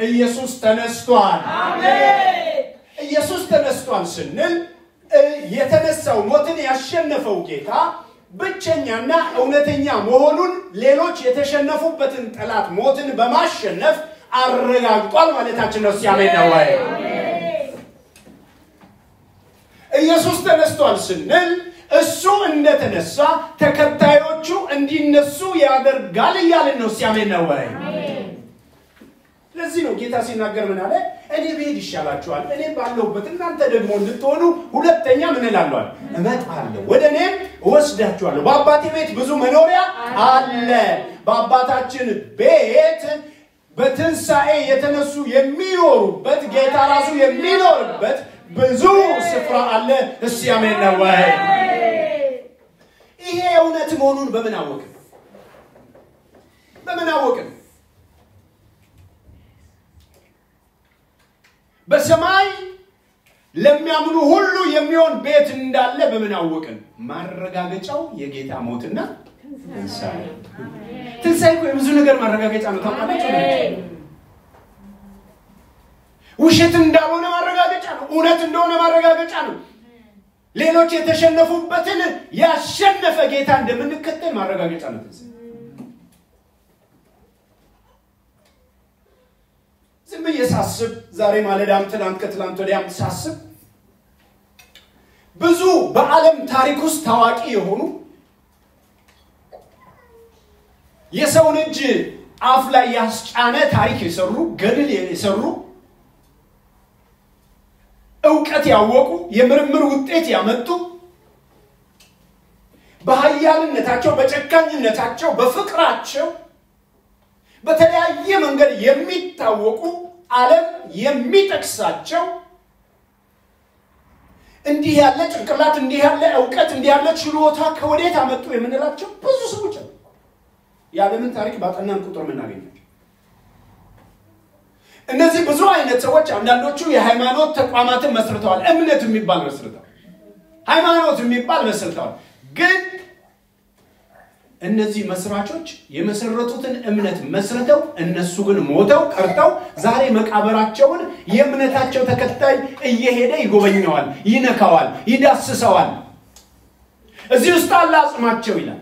ኢየሱስ ተነስቷል። ኢየሱስ ተነስቷል ስንል የተነሳው ሞትን ያሸነፈው ጌታ ብቸኛና እውነተኛ መሆኑን ሌሎች የተሸነፉበትን ጠላት ሞትን በማሸነፍ አረጋግጧል ማለታችን ነው። ሲያሜን ነው ወይ? ኢየሱስ ተነስቷል ስንል እሱ እንደተነሳ ተከታዮቹ እንዲነሱ ያደርጋል እያልን ነው። ሲያሜን ነው ወይ? ለዚህ ነው ጌታ ሲናገር ምን አለ? እኔ ብሄድ ይሻላችኋል፣ እኔ ባለሁበት እናንተ ደግሞ እንድትሆኑ ሁለተኛ ምን እላለዋል? እመጣለሁ፣ ወደ እኔም እወስዳችኋለሁ። በአባቴ ቤት ብዙ መኖሪያ አለ። በአባታችን ቤት በትንሣኤ የተነሱ የሚኖሩበት ጌታ ራሱ የሚኖርበት ብዙ ስፍራ አለ። እስቲ አሜን ነው ወይ? ይሄ እውነት መሆኑን በምን አወቅን? በምን አወቅን? በሰማይ ለሚያምኑ ሁሉ የሚሆን ቤት እንዳለ በምን አወቅን? ማረጋገጫው የጌታ ሞትና ትንሣኤ። ትንሣኤ እኮ የብዙ ነገር ማረጋገጫ ነው። ታውቃላችሁ? ውሸት እንዳልሆነ ማረጋገጫ ነው። እውነት እንደሆነ ማረጋገጫ ነው። ሌሎች የተሸነፉበትን ያሸነፈ ጌታ እንደምንከተል ማረጋገጫ ነው። ዝም ብዬ ሳስብ ዛሬ ማለዳም ትናንት ከትላንት ወዲያም ሳስብ ብዙ በዓለም ታሪክ ውስጥ ታዋቂ የሆኑ የሰውን እጅ አፍ ላይ ያስጫነ ታሪክ የሰሩ ገድል የሰሩ እውቀት ያወቁ የምርምር ውጤት ያመጡ በሀያልነታቸው በጨካኝነታቸው በፍቅራቸው በተለያየ መንገድ የሚታወቁ ዓለም የሚጠቅሳቸው እንዲህ ያለ ጭንቅላት እንዲህ ያለ እውቀት እንዲህ ያለ ችሎታ ከወዴት አመጡ የምንላቸው ብዙ ሰዎች አሉ። የዓለምን ታሪክ ባጠናን ቁጥር የምናገኛቸው እነዚህ ብዙ አይነት ሰዎች አንዳንዶቹ የሃይማኖት ተቋማትን መስርተዋል። እምነት የሚባል መስርተዋል። ሃይማኖት የሚባል መስርተዋል። ግን እነዚህ መስራቾች የመሰረቱትን እምነት መስርተው እነሱ ግን ሞተው ቀርተው ዛሬ መቃብራቸውን የእምነታቸው ተከታይ እየሄደ ይጎበኘዋል፣ ይነካዋል፣ ይዳስሰዋል። እዚህ ውስጥ አለ አጽማቸው ይላል።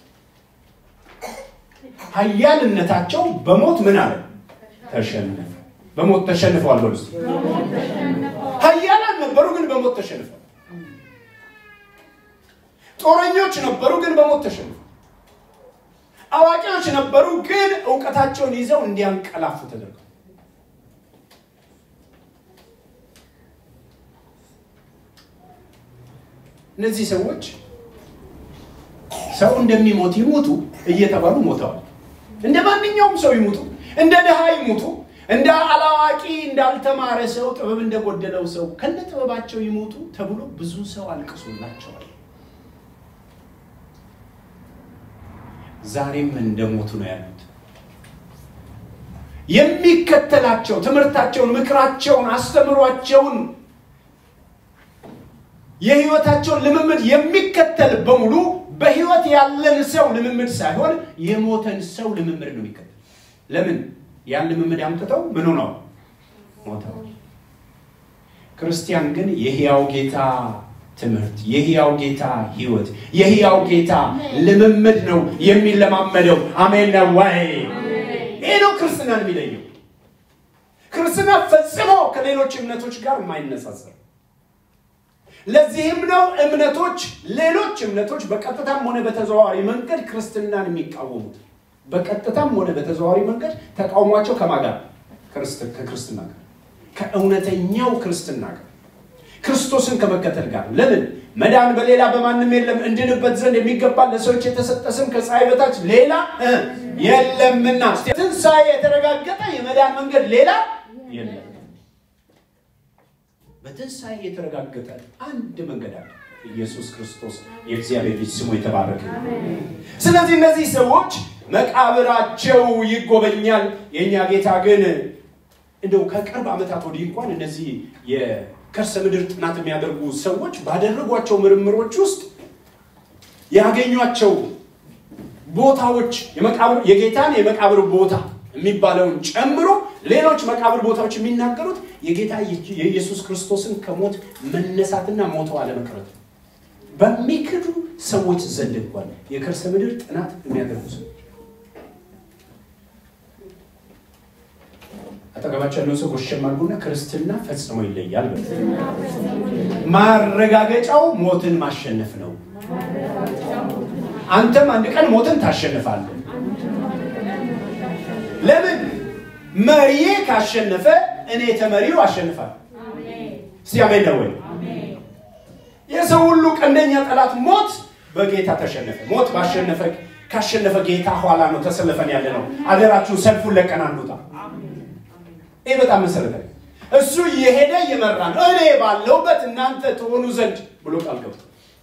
ሀያልነታቸው በሞት ምን አለ ተሸነፈ። በሞት ተሸንፈዋል። በሉ እስኪ ሀያላን ነበሩ፣ ግን በሞት ተሸንፈዋል። ጦረኞች ነበሩ፣ ግን በሞት ተሸንፈዋል። አዋቂዎች ነበሩ፣ ግን እውቀታቸውን ይዘው እንዲያንቀላፉ ተደርገው እነዚህ ሰዎች ሰው እንደሚሞት ይሞቱ እየተባሉ ሞተዋል። እንደ ማንኛውም ሰው ይሙቱ፣ እንደ ድሃ ይሙቱ፣ እንደ አላዋቂ እንዳልተማረ ሰው ጥበብ እንደጎደለው ሰው ከነ ጥበባቸው ይሞቱ ተብሎ ብዙ ሰው አልቅሶላቸዋል። ዛሬም እንደሞቱ ነው ያሉት። የሚከተላቸው ትምህርታቸውን፣ ምክራቸውን፣ አስተምሯቸውን የህይወታቸውን ልምምድ የሚከተል በሙሉ በህይወት ያለን ሰው ልምምድ ሳይሆን የሞተን ሰው ልምምድ ነው የሚከተል። ለምን? ያን ልምምድ አምጥተው ምኑ ነው ሞተው። ክርስቲያን ግን የህያው ጌታ ትምህርት፣ የህያው ጌታ ህይወት፣ የህያው ጌታ ልምምድ ነው የሚለማመደው። አሜን ነው ወይ? ይህ ነው ክርስትናን የሚለየው። ክርስትና ፈጽሞ ከሌሎች እምነቶች ጋር የማይነጻጸር ለዚህም ነው እምነቶች ሌሎች እምነቶች በቀጥታም ሆነ በተዘዋዋሪ መንገድ ክርስትናን የሚቃወሙት። በቀጥታም ሆነ በተዘዋዋሪ መንገድ ተቃውሟቸው ከማን ጋር? ከክርስትና ጋር፣ ከእውነተኛው ክርስትና ጋር፣ ክርስቶስን ከመከተል ጋር። ለምን? መዳን በሌላ በማንም የለም፣ እንድንበት ዘንድ የሚገባ ለሰዎች የተሰጠ ስም ከፀሐይ በታች ሌላ የለምና። ትንሣኤ የተረጋገጠ የመዳን መንገድ ሌላ የለም። በትንሣኤ የተረጋገጠ አንድ መንገድ አለ። ኢየሱስ ክርስቶስ የእግዚአብሔር ልጅ ስሙ የተባረከ። ስለዚህ እነዚህ ሰዎች መቃብራቸው ይጎበኛል። የእኛ ጌታ ግን እንደው ከቅርብ ዓመታት ወዲህ እንኳን እነዚህ የከርሰ ምድር ጥናት የሚያደርጉ ሰዎች ባደረጓቸው ምርምሮች ውስጥ ያገኟቸው ቦታዎች የመቃብር የጌታን የመቃብር ቦታ የሚባለውን ጨምሮ ሌሎች መቃብር ቦታዎች የሚናገሩት የጌታ የኢየሱስ ክርስቶስን ከሞት መነሳትና ሞተው አለመቅረት ነው። በሚክዱ ሰዎች ዘንድ እንኳን የከርሰ ምድር ጥናት የሚያደርጉ ሰዎች አጠገባቸው ያለው ሰው ጎሸም አድርጉና ክርስትና ፈጽሞ ይለያል። ማረጋገጫው ሞትን ማሸነፍ ነው። አንተም አንድ ቀን ሞትን ታሸንፋለህ። ለምን? መሪዬ ካሸነፈ እኔ ተመሪው አሸንፋለሁ። እስቲ አሜን ነው ወይ? የሰው ሁሉ ቀንደኛ ጠላት ሞት በጌታ ተሸነፈ። ሞት ባሸነፈ ካሸነፈ ጌታ ኋላ ነው ተሰልፈን ያለ ነው። አደራችሁ ሰልፉን ለቀን አንዱታ። ይህ በጣም መሰረታዊ እሱ እየሄደ እየመራ ነው። እኔ ባለሁበት እናንተ ትሆኑ ዘንድ ብሎ ቃል ገብቶ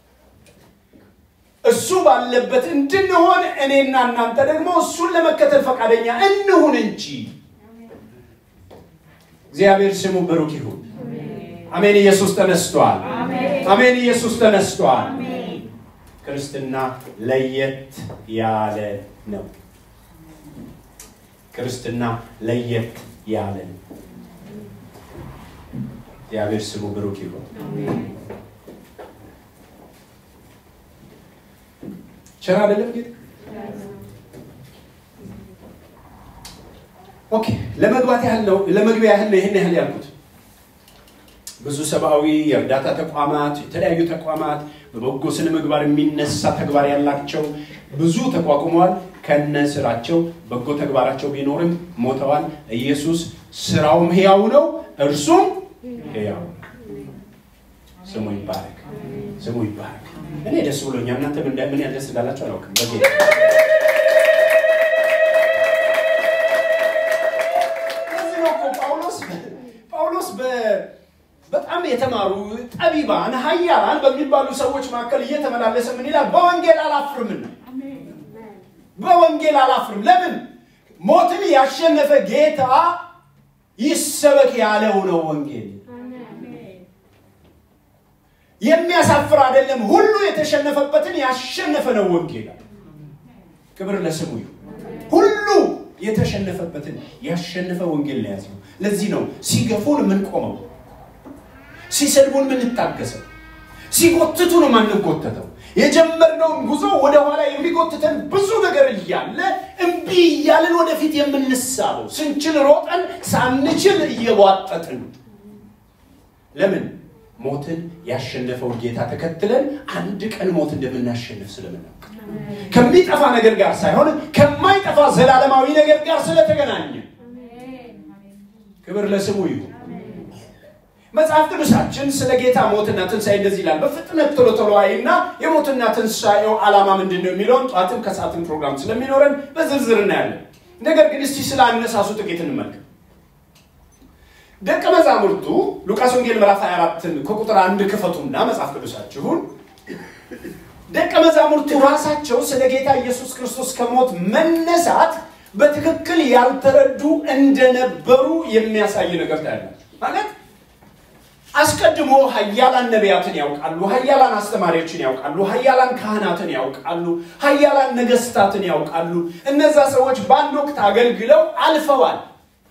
እሱ ባለበት እንድንሆን እኔና እናንተ ደግሞ እሱን ለመከተል ፈቃደኛ እንሁን እንጂ። እግዚአብሔር ስሙ ብሩክ ይሁን። አሜን። ኢየሱስ ተነስቷል። አሜን። ኢየሱስ ተነስቷል። ክርስትና ለየት ያለ ነው። ክርስትና ለየት ያለ ነው። እግዚአብሔር ስሙ ብሩክ ይሁን። ቸር አይደለም ጌታ? ኦኬ ለመግባት ያህል ነው ለመግቢያ ያህል ነው ይህን ያህል ያልኩት። ብዙ ሰብአዊ የእርዳታ ተቋማት፣ የተለያዩ ተቋማት በበጎ ስነ ምግባር የሚነሳ ተግባር ያላቸው ብዙ ተቋቁመዋል። ከነ ስራቸው በጎ ተግባራቸው ቢኖርም ሞተዋል። ኢየሱስ ስራውም ሕያው ነው፣ እርሱም ሕያው ነው። ስሙ ይባረክ፣ ስሙ ይባረክ። እኔ ደስ ብሎኛል። እናንተ ምን ያህል ደስ እንዳላቸው አላውቅም። በጌታ ለዚህ ነው እኮ ጳውሎስ ጳውሎስ በጣም የተማሩ ጠቢባን ኃያላን በሚባሉ ሰዎች መካከል እየተመላለሰ ምን ይላል? በወንጌል አላፍርምና በወንጌል አላፍርም። ለምን? ሞትን ያሸነፈ ጌታ ይሰበክ ያለው ነው ወንጌል። የሚያሳፍር አይደለም። ሁሉ የተሸነፈበትን ያሸነፈ ነው ወንጌል። ክብር ለስሙ ይሁን። ሁሉ የተሸነፈበትን ያሸነፈ ወንጌል ነው ያዝነው። ለዚህ ነው ሲገፉን የምንቆመው፣ ሲሰድቡን የምንታገሰው፣ ሲጎትቱን የማንጎተተው። የጀመርነውን ጉዞ ወደ ኋላ የሚጎትተን ብዙ ነገር እያለ እምቢ እያልን ወደፊት የምንሳበው፣ ስንችል ሮጠን ሳንችል እየቧጠጥን ለምን? ሞትን ያሸነፈውን ጌታ ተከትለን አንድ ቀን ሞት እንደምናሸንፍ ስለምናውቅ ከሚጠፋ ነገር ጋር ሳይሆን ከማይጠፋ ዘላለማዊ ነገር ጋር ስለተገናኘ ክብር ለስሙ ይሁን። መጽሐፍ ቅዱሳችን ስለ ጌታ ሞትና ትንሣኤ እንደዚህ ይላል። በፍጥነት ቶሎ ቶሎ አይና የሞትና ትንሣኤው ዓላማ ምንድን ነው የሚለውን ጠዋትም ከሰዓትም ፕሮግራም ስለሚኖረን በዝርዝር እናያለን። ነገር ግን እስቲ ስለ አነሳሱ ጥቂት እንመልከት። ደቀ መዛሙርቱ ሉቃስ ወንጌል ምዕራፍ 24ን ከቁጥር አንድ ክፈቱና መጽሐፍ ቅዱሳችሁን ደቀ መዛሙርቱ ራሳቸው ስለ ጌታ ኢየሱስ ክርስቶስ ከሞት መነሳት በትክክል ያልተረዱ እንደነበሩ የሚያሳይ ነገር ታያላችሁ። ማለት አስቀድሞ ሀያላን ነቢያትን ያውቃሉ፣ ሀያላን አስተማሪዎችን ያውቃሉ፣ ሀያላን ካህናትን ያውቃሉ፣ ሀያላን ነገስታትን ያውቃሉ። እነዛ ሰዎች በአንድ ወቅት አገልግለው አልፈዋል።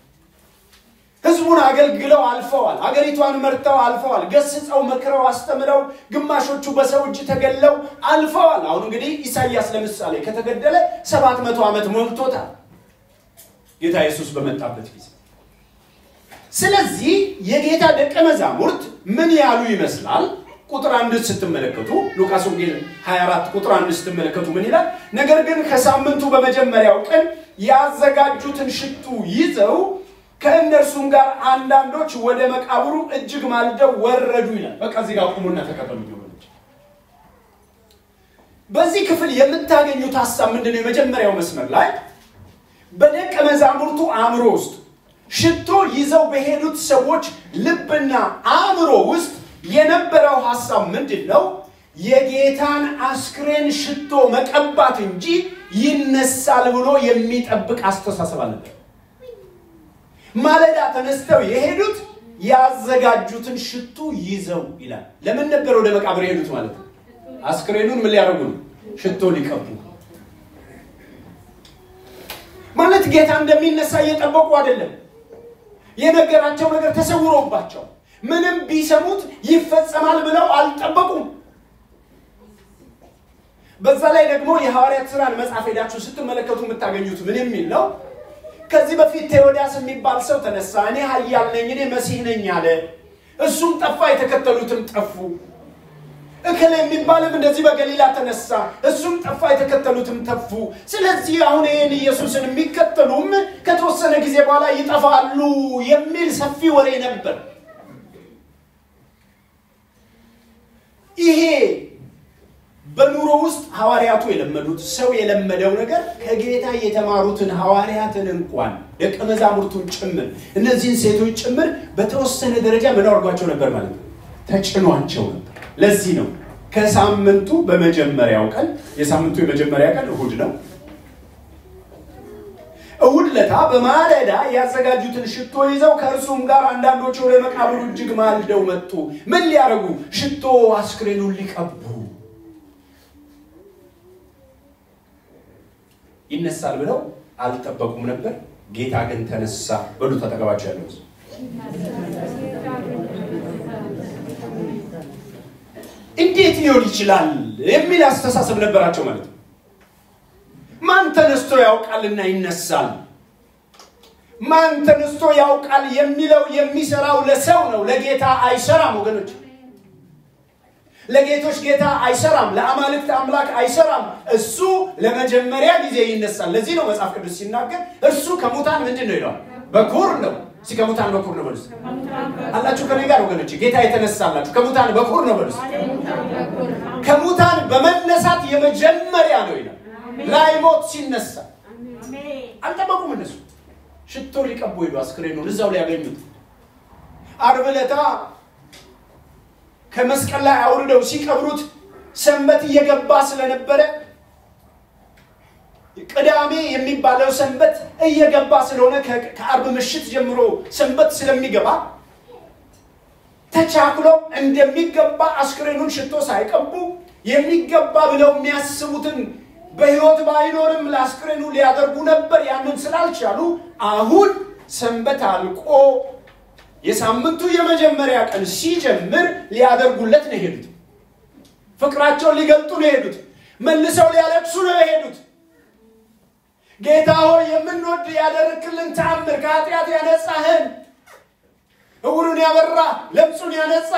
ህዝቡን አገልግለው አልፈዋል። አገሪቷን መርተው አልፈዋል። ገስጸው፣ መክረው፣ አስተምረው ግማሾቹ በሰው እጅ ተገለው አልፈዋል። አሁን እንግዲህ ኢሳይያስ ለምሳሌ ከተገደለ ሰባት መቶ ዓመት ሞልቶታል ጌታ ኢየሱስ በመጣበት ጊዜ። ስለዚህ የጌታ ደቀ መዛሙርት ምን ያሉ ይመስላል? ቁጥር አንድ ስትመለከቱ ሉቃስ ወንጌል 24 ቁጥር አንድ ስትመለከቱ ምን ይላል? ነገር ግን ከሳምንቱ በመጀመሪያው ቀን ያዘጋጁትን ሽቱ ይዘው ከእነርሱም ጋር አንዳንዶች ወደ መቃብሩ እጅግ ማልደው ወረዱ ይላል። በቃ እዚህ ጋር ቁሙና ተከተሉ። ወገኖች በዚህ ክፍል የምታገኙት ሀሳብ ምንድን ነው? የመጀመሪያው መስመር ላይ በደቀ መዛሙርቱ አእምሮ ውስጥ ሽቶ ይዘው በሄዱት ሰዎች ልብና አእምሮ ውስጥ የነበረው ሀሳብ ምንድን ነው? የጌታን አስክሬን ሽቶ መቀባት እንጂ ይነሳል ብሎ የሚጠብቅ አስተሳሰብ አልነበር። ማለዳ ተነስተው የሄዱት ያዘጋጁትን ሽቱ ይዘው ይላል። ለምን ነበር ወደ መቃብር የሄዱት ማለት ነው? አስክሬኑን ምን ሊያደርጉ ነው? ሽቶ ሊቀቡ ማለት ጌታ እንደሚነሳ እየጠበቁ አይደለም። የነገራቸው ነገር ተሰውሮባቸው ምንም ቢሰሙት ይፈጸማል ብለው አልጠበቁም። በዛ ላይ ደግሞ የሐዋርያት ሥራን መጽሐፍ ሄዳችሁ ስትመለከቱ የምታገኙት ምን የሚል ነው? ከዚህ በፊት ቴዎዳስ የሚባል ሰው ተነሳ፣ እኔ ኃያል ነኝ፣ እኔ መሲህ ነኝ አለ። እሱም ጠፋ፣ የተከተሉትም ጠፉ። እከሌ የሚባልም እንደዚህ በገሊላ ተነሳ፣ እሱም ጠፋ፣ የተከተሉትም ጠፉ። ስለዚህ አሁን ይህን ኢየሱስን የሚከተሉም ከተወሰነ ጊዜ በኋላ ይጠፋሉ የሚል ሰፊ ወሬ ነበር። ይሄ በኑሮ ውስጥ ሐዋርያቱ የለመዱት ሰው የለመደው ነገር ከጌታ የተማሩትን ሐዋርያትን እንኳን ደቀ መዛሙርቱን ጭምር እነዚህን ሴቶች ጭምር በተወሰነ ደረጃ ምን አድርጓቸው ነበር ማለት ነው? ተጭኗቸው ነበር። ለዚህ ነው ከሳምንቱ በመጀመሪያው ቀን የሳምንቱ የመጀመሪያ ቀን እሁድ ነው። እሁድ ለታ በማለዳ ያዘጋጁትን ሽቶ ይዘው ከእርሱም ጋር አንዳንዶቹ ወደ መቃብሩ እጅግ ማልደው መጡ። ምን ሊያደርጉ? ሽቶ አስክሬኑን ሊቀቡ ይነሳል ብለው አልጠበቁም ነበር። ጌታ ግን ተነሳ። በሉ ተጠቀባቸው ያለው እንዴት ሊሆን ይችላል የሚል አስተሳሰብ ነበራቸው ማለት ነው። ማን ተነስቶ ያውቃልና ይነሳል? ማን ተነስቶ ያውቃል የሚለው የሚሰራው ለሰው ነው፣ ለጌታ አይሰራም ወገኖች። ለጌቶች ጌታ አይሰራም፣ ለአማልክት አምላክ አይሰራም። እሱ ለመጀመሪያ ጊዜ ይነሳል። ለዚህ ነው መጽሐፍ ቅዱስ ሲናገር እርሱ ከሙታን ምንድን ነው ይለዋል? በኩር ነው። እስኪ ከሙታን በኩር ነው በሉስ አላችሁ ከኔ ጋር ወገኖች፣ ጌታ የተነሳላችሁ ከሙታን በኩር ነው በሉስ። ከሙታን በመነሳት የመጀመሪያ ነው ይላል። ላይሞት ሲነሳ አልጠበቁም እነሱ። ሽቶ ሊቀቡ ሄዱ፣ አስክሬኑን እዛው ሊያገኙት ዓርብ ዕለት ከመስቀል ላይ አውርደው ሲቀብሩት ሰንበት እየገባ ስለነበረ ቅዳሜ የሚባለው ሰንበት እየገባ ስለሆነ ከአርብ ምሽት ጀምሮ ሰንበት ስለሚገባ ተቻክሎ እንደሚገባ አስክሬኑን ሽቶ ሳይቀቡ የሚገባ ብለው የሚያስቡትን በሕይወት ባይኖርም ለአስክሬኑ ሊያደርጉ ነበር። ያንን ስላልቻሉ አሁን ሰንበት አልቆ የሳምንቱ የመጀመሪያ ቀን ሲጀምር ሊያደርጉለት ነው የሄዱት። ፍቅራቸውን ሊገልጡ ነው የሄዱት። መልሰው ሊያለቅሱ ነው የሄዱት። ጌታ ሆይ የምንወድ ያደረክልን ተአምር፣ ከኃጢአት ያነጻህን፣ እውሩን ያበራ፣ ለምጹን ያነጻ፣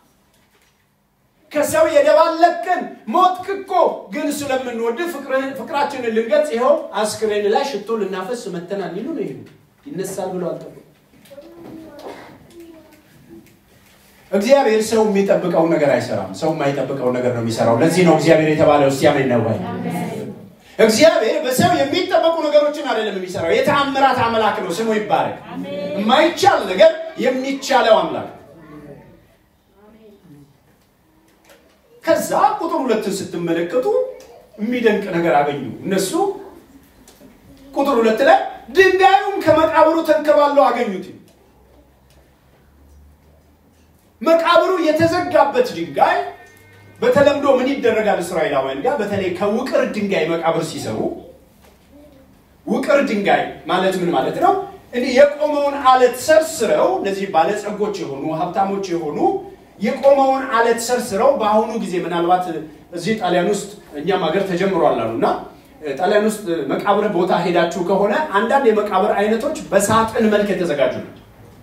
ከሰው የደባለቅን፣ ሞትክ እኮ ግን ስለምንወድ ፍቅራችንን ልንገልጽ ይኸው አስክሬን ላይ ሽቶ ልናፈስ መተናል ይሉ ነው የሄዱት። ይነሳል ብለው አልጠበቁም። እግዚአብሔር ሰው የሚጠብቀውን ነገር አይሰራም። ሰው የማይጠብቀውን ነገር ነው የሚሰራው። ለዚህ ነው እግዚአብሔር የተባለው። እስቲ አሜን ነው ወይ? እግዚአብሔር በሰው የሚጠበቁ ነገሮችን አይደለም የሚሰራው። የተአምራት አምላክ ነው፣ ስሙ ይባረክ። የማይቻል ነገር የሚቻለው አምላክ። ከዛ ቁጥር ሁለትን ስትመለከቱ የሚደንቅ ነገር አገኙ። እነሱ ቁጥር ሁለት ላይ ድንጋዩም ከመቃብሩ ተንከባለው አገኙት። መቃብሩ የተዘጋበት ድንጋይ በተለምዶ ምን ይደረጋል? እስራኤላውያን ጋር በተለይ ከውቅር ድንጋይ መቃብር ሲሰሩ፣ ውቅር ድንጋይ ማለት ምን ማለት ነው? እንዲህ የቆመውን አለት ሰርስረው እነዚህ ባለጸጎች የሆኑ ሀብታሞች የሆኑ የቆመውን አለት ሰርስረው በአሁኑ ጊዜ ምናልባት እዚህ ጣሊያን ውስጥ እኛም ሀገር ተጀምሯል አሉ እና ጣሊያን ውስጥ መቃብር ቦታ ሄዳችሁ ከሆነ አንዳንድ የመቃብር አይነቶች በሳጥን መልክ የተዘጋጁ ናቸው።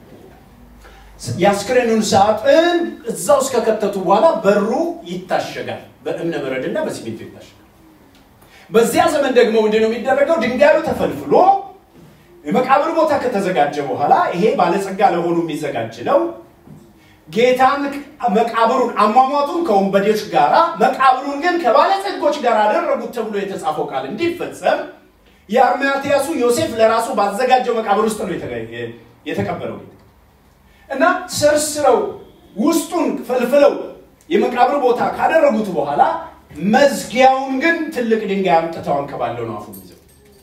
የአስክሬኑን ሳጥን እዛ ውስጥ ከከተቱ በኋላ በሩ ይታሸጋል። በእብነ በረድና በሲሚንቶ ይታሸጋል። በዚያ ዘመን ደግሞ ምንድን ነው የሚደረገው? ድንጋዩ ተፈልፍሎ የመቃብር ቦታ ከተዘጋጀ በኋላ ይሄ ባለጸጋ ለሆኑ የሚዘጋጅ ነው። ጌታን መቃብሩን አሟሟቱን ከወንበዴዎች ጋራ መቃብሩን ግን ከባለጸጎች ጋር አደረጉት ተብሎ የተጻፈው ቃል እንዲፈጸም የአርማትያሱ ዮሴፍ ለራሱ ባዘጋጀው መቃብር ውስጥ ነው የተቀበረው። እና ሰርስረው ውስጡን ፈልፍለው የመቃብር ቦታ ካደረጉት በኋላ መዝጊያውን ግን ትልቅ ድንጋይ አምጥተው አንከባለው ነው አፉን ይዘው።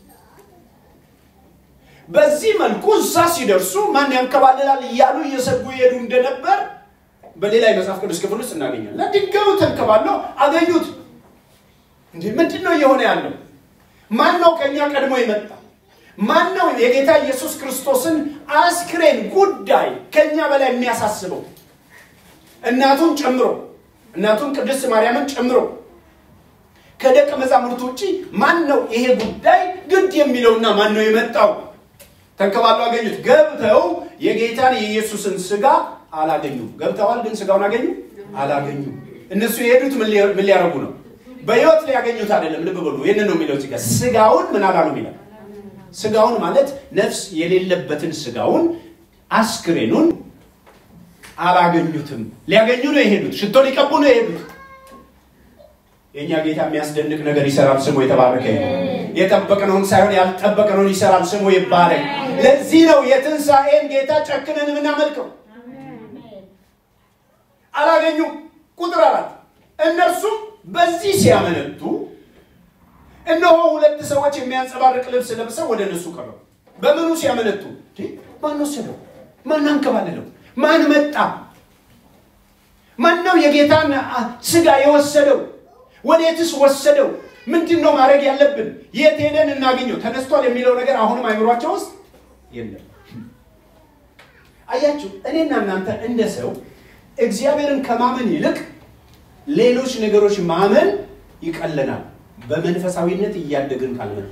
በዚህ መልኩ እዛ ሲደርሱ ማን ያንከባልላል እያሉ እየሰጉ ይሄዱ እንደነበር በሌላ የመጽሐፍ ቅዱስ ክፍል ውስጥ እናገኛለን። ድንጋዩ ተንከባለው አገኙት። እንዲህ ምንድን ነው እየሆነ ያለው? ማን ነው ከእኛ ቀድሞ የመጣ? ማን ነው የጌታ ኢየሱስ ክርስቶስን አስክሬን ጉዳይ ከኛ በላይ የሚያሳስበው? እናቱን ጨምሮ እናቱን ቅድስት ማርያምን ጨምሮ ከደቀ መዛሙርቱ ውጭ ማን ነው ይሄ ጉዳይ ግድ የሚለውና ማን ነው የመጣው? ተንከባሉ አገኙት። ገብተው የጌታን የኢየሱስን ስጋ አላገኙም። ገብተዋል፣ ግን ስጋውን አገኙ አላገኙም። እነሱ የሄዱት ምን ሊያደርጉ ነው? በህይወት ሊያገኙት አይደለም። ልብ በሉ። ይህንን ነው የሚለው እዚህ ጋር ስጋውን ምን አላሉም ይላል። ስጋውን ማለት ነፍስ የሌለበትን ስጋውን አስክሬኑን አላገኙትም። ሊያገኙ ነው የሄዱት። ሽቶ ሊቀቡ ነው የሄዱት። የእኛ ጌታ የሚያስደንቅ ነገር ይሰራል። ስሙ የተባረከ የጠበቅነውን ሳይሆን ያልጠበቅነውን ይሰራል። ስሙ ይባረክ። ለዚህ ነው የትንሣኤን ጌታ ጨክነን የምናመልከው። አላገኙም። ቁጥር አራት እነርሱም በዚህ ሲያመነቱ እነሆ ሁለት ሰዎች የሚያንጸባርቅ ልብስ ለብሰው ወደ እነሱ ቀረቡ። በምኑ ሲያመነቱ? ማን ወሰደው? ማን አንከባለለው? ማን መጣ? ማን ነው የጌታን ስጋ የወሰደው? ወዴትስ ወሰደው? ምንድን ነው ማድረግ ያለብን? የት ሄደን እናገኘው? ተነስቷል የሚለው ነገር አሁንም አይምሯቸው ውስጥ የለም። አያችሁ፣ እኔና እናንተ እንደ ሰው እግዚአብሔርን ከማመን ይልቅ ሌሎች ነገሮች ማመን ይቀለናል። በመንፈሳዊነት እያደግን ካልመጣ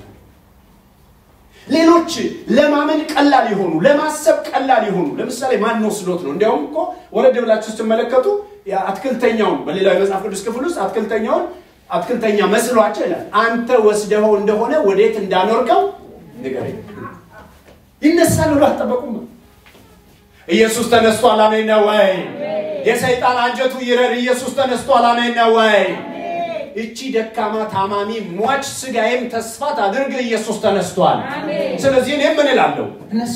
ሌሎች ለማመን ቀላል የሆኑ ለማሰብ ቀላል የሆኑ ለምሳሌ ማን ወስዶት ነው? እንዲያውም እኮ ወረድ ብላችሁ ስትመለከቱ አትክልተኛውን በሌላ የመጽሐፍ ቅዱስ ክፍል ውስጥ አትክልተኛውን አትክልተኛ መስሏቸው ይላል። አንተ ወስደኸው እንደሆነ ወዴት እንዳኖርከው ንገረኝ። ይነሳል ብሎ አልጠበቁም። ኢየሱስ ተነስቷል። አሜን ነው ወይ? የሰይጣን አንጀቱ ይረር። ኢየሱስ ተነስቷል። አሜን ነው ወይ? እቺ ደካማ ታማሚ ሟች ስጋዬም ተስፋ ታድርግ። ኢየሱስ ተነስቷል። ስለዚህ እኔ ምን እላለሁ? እነሳ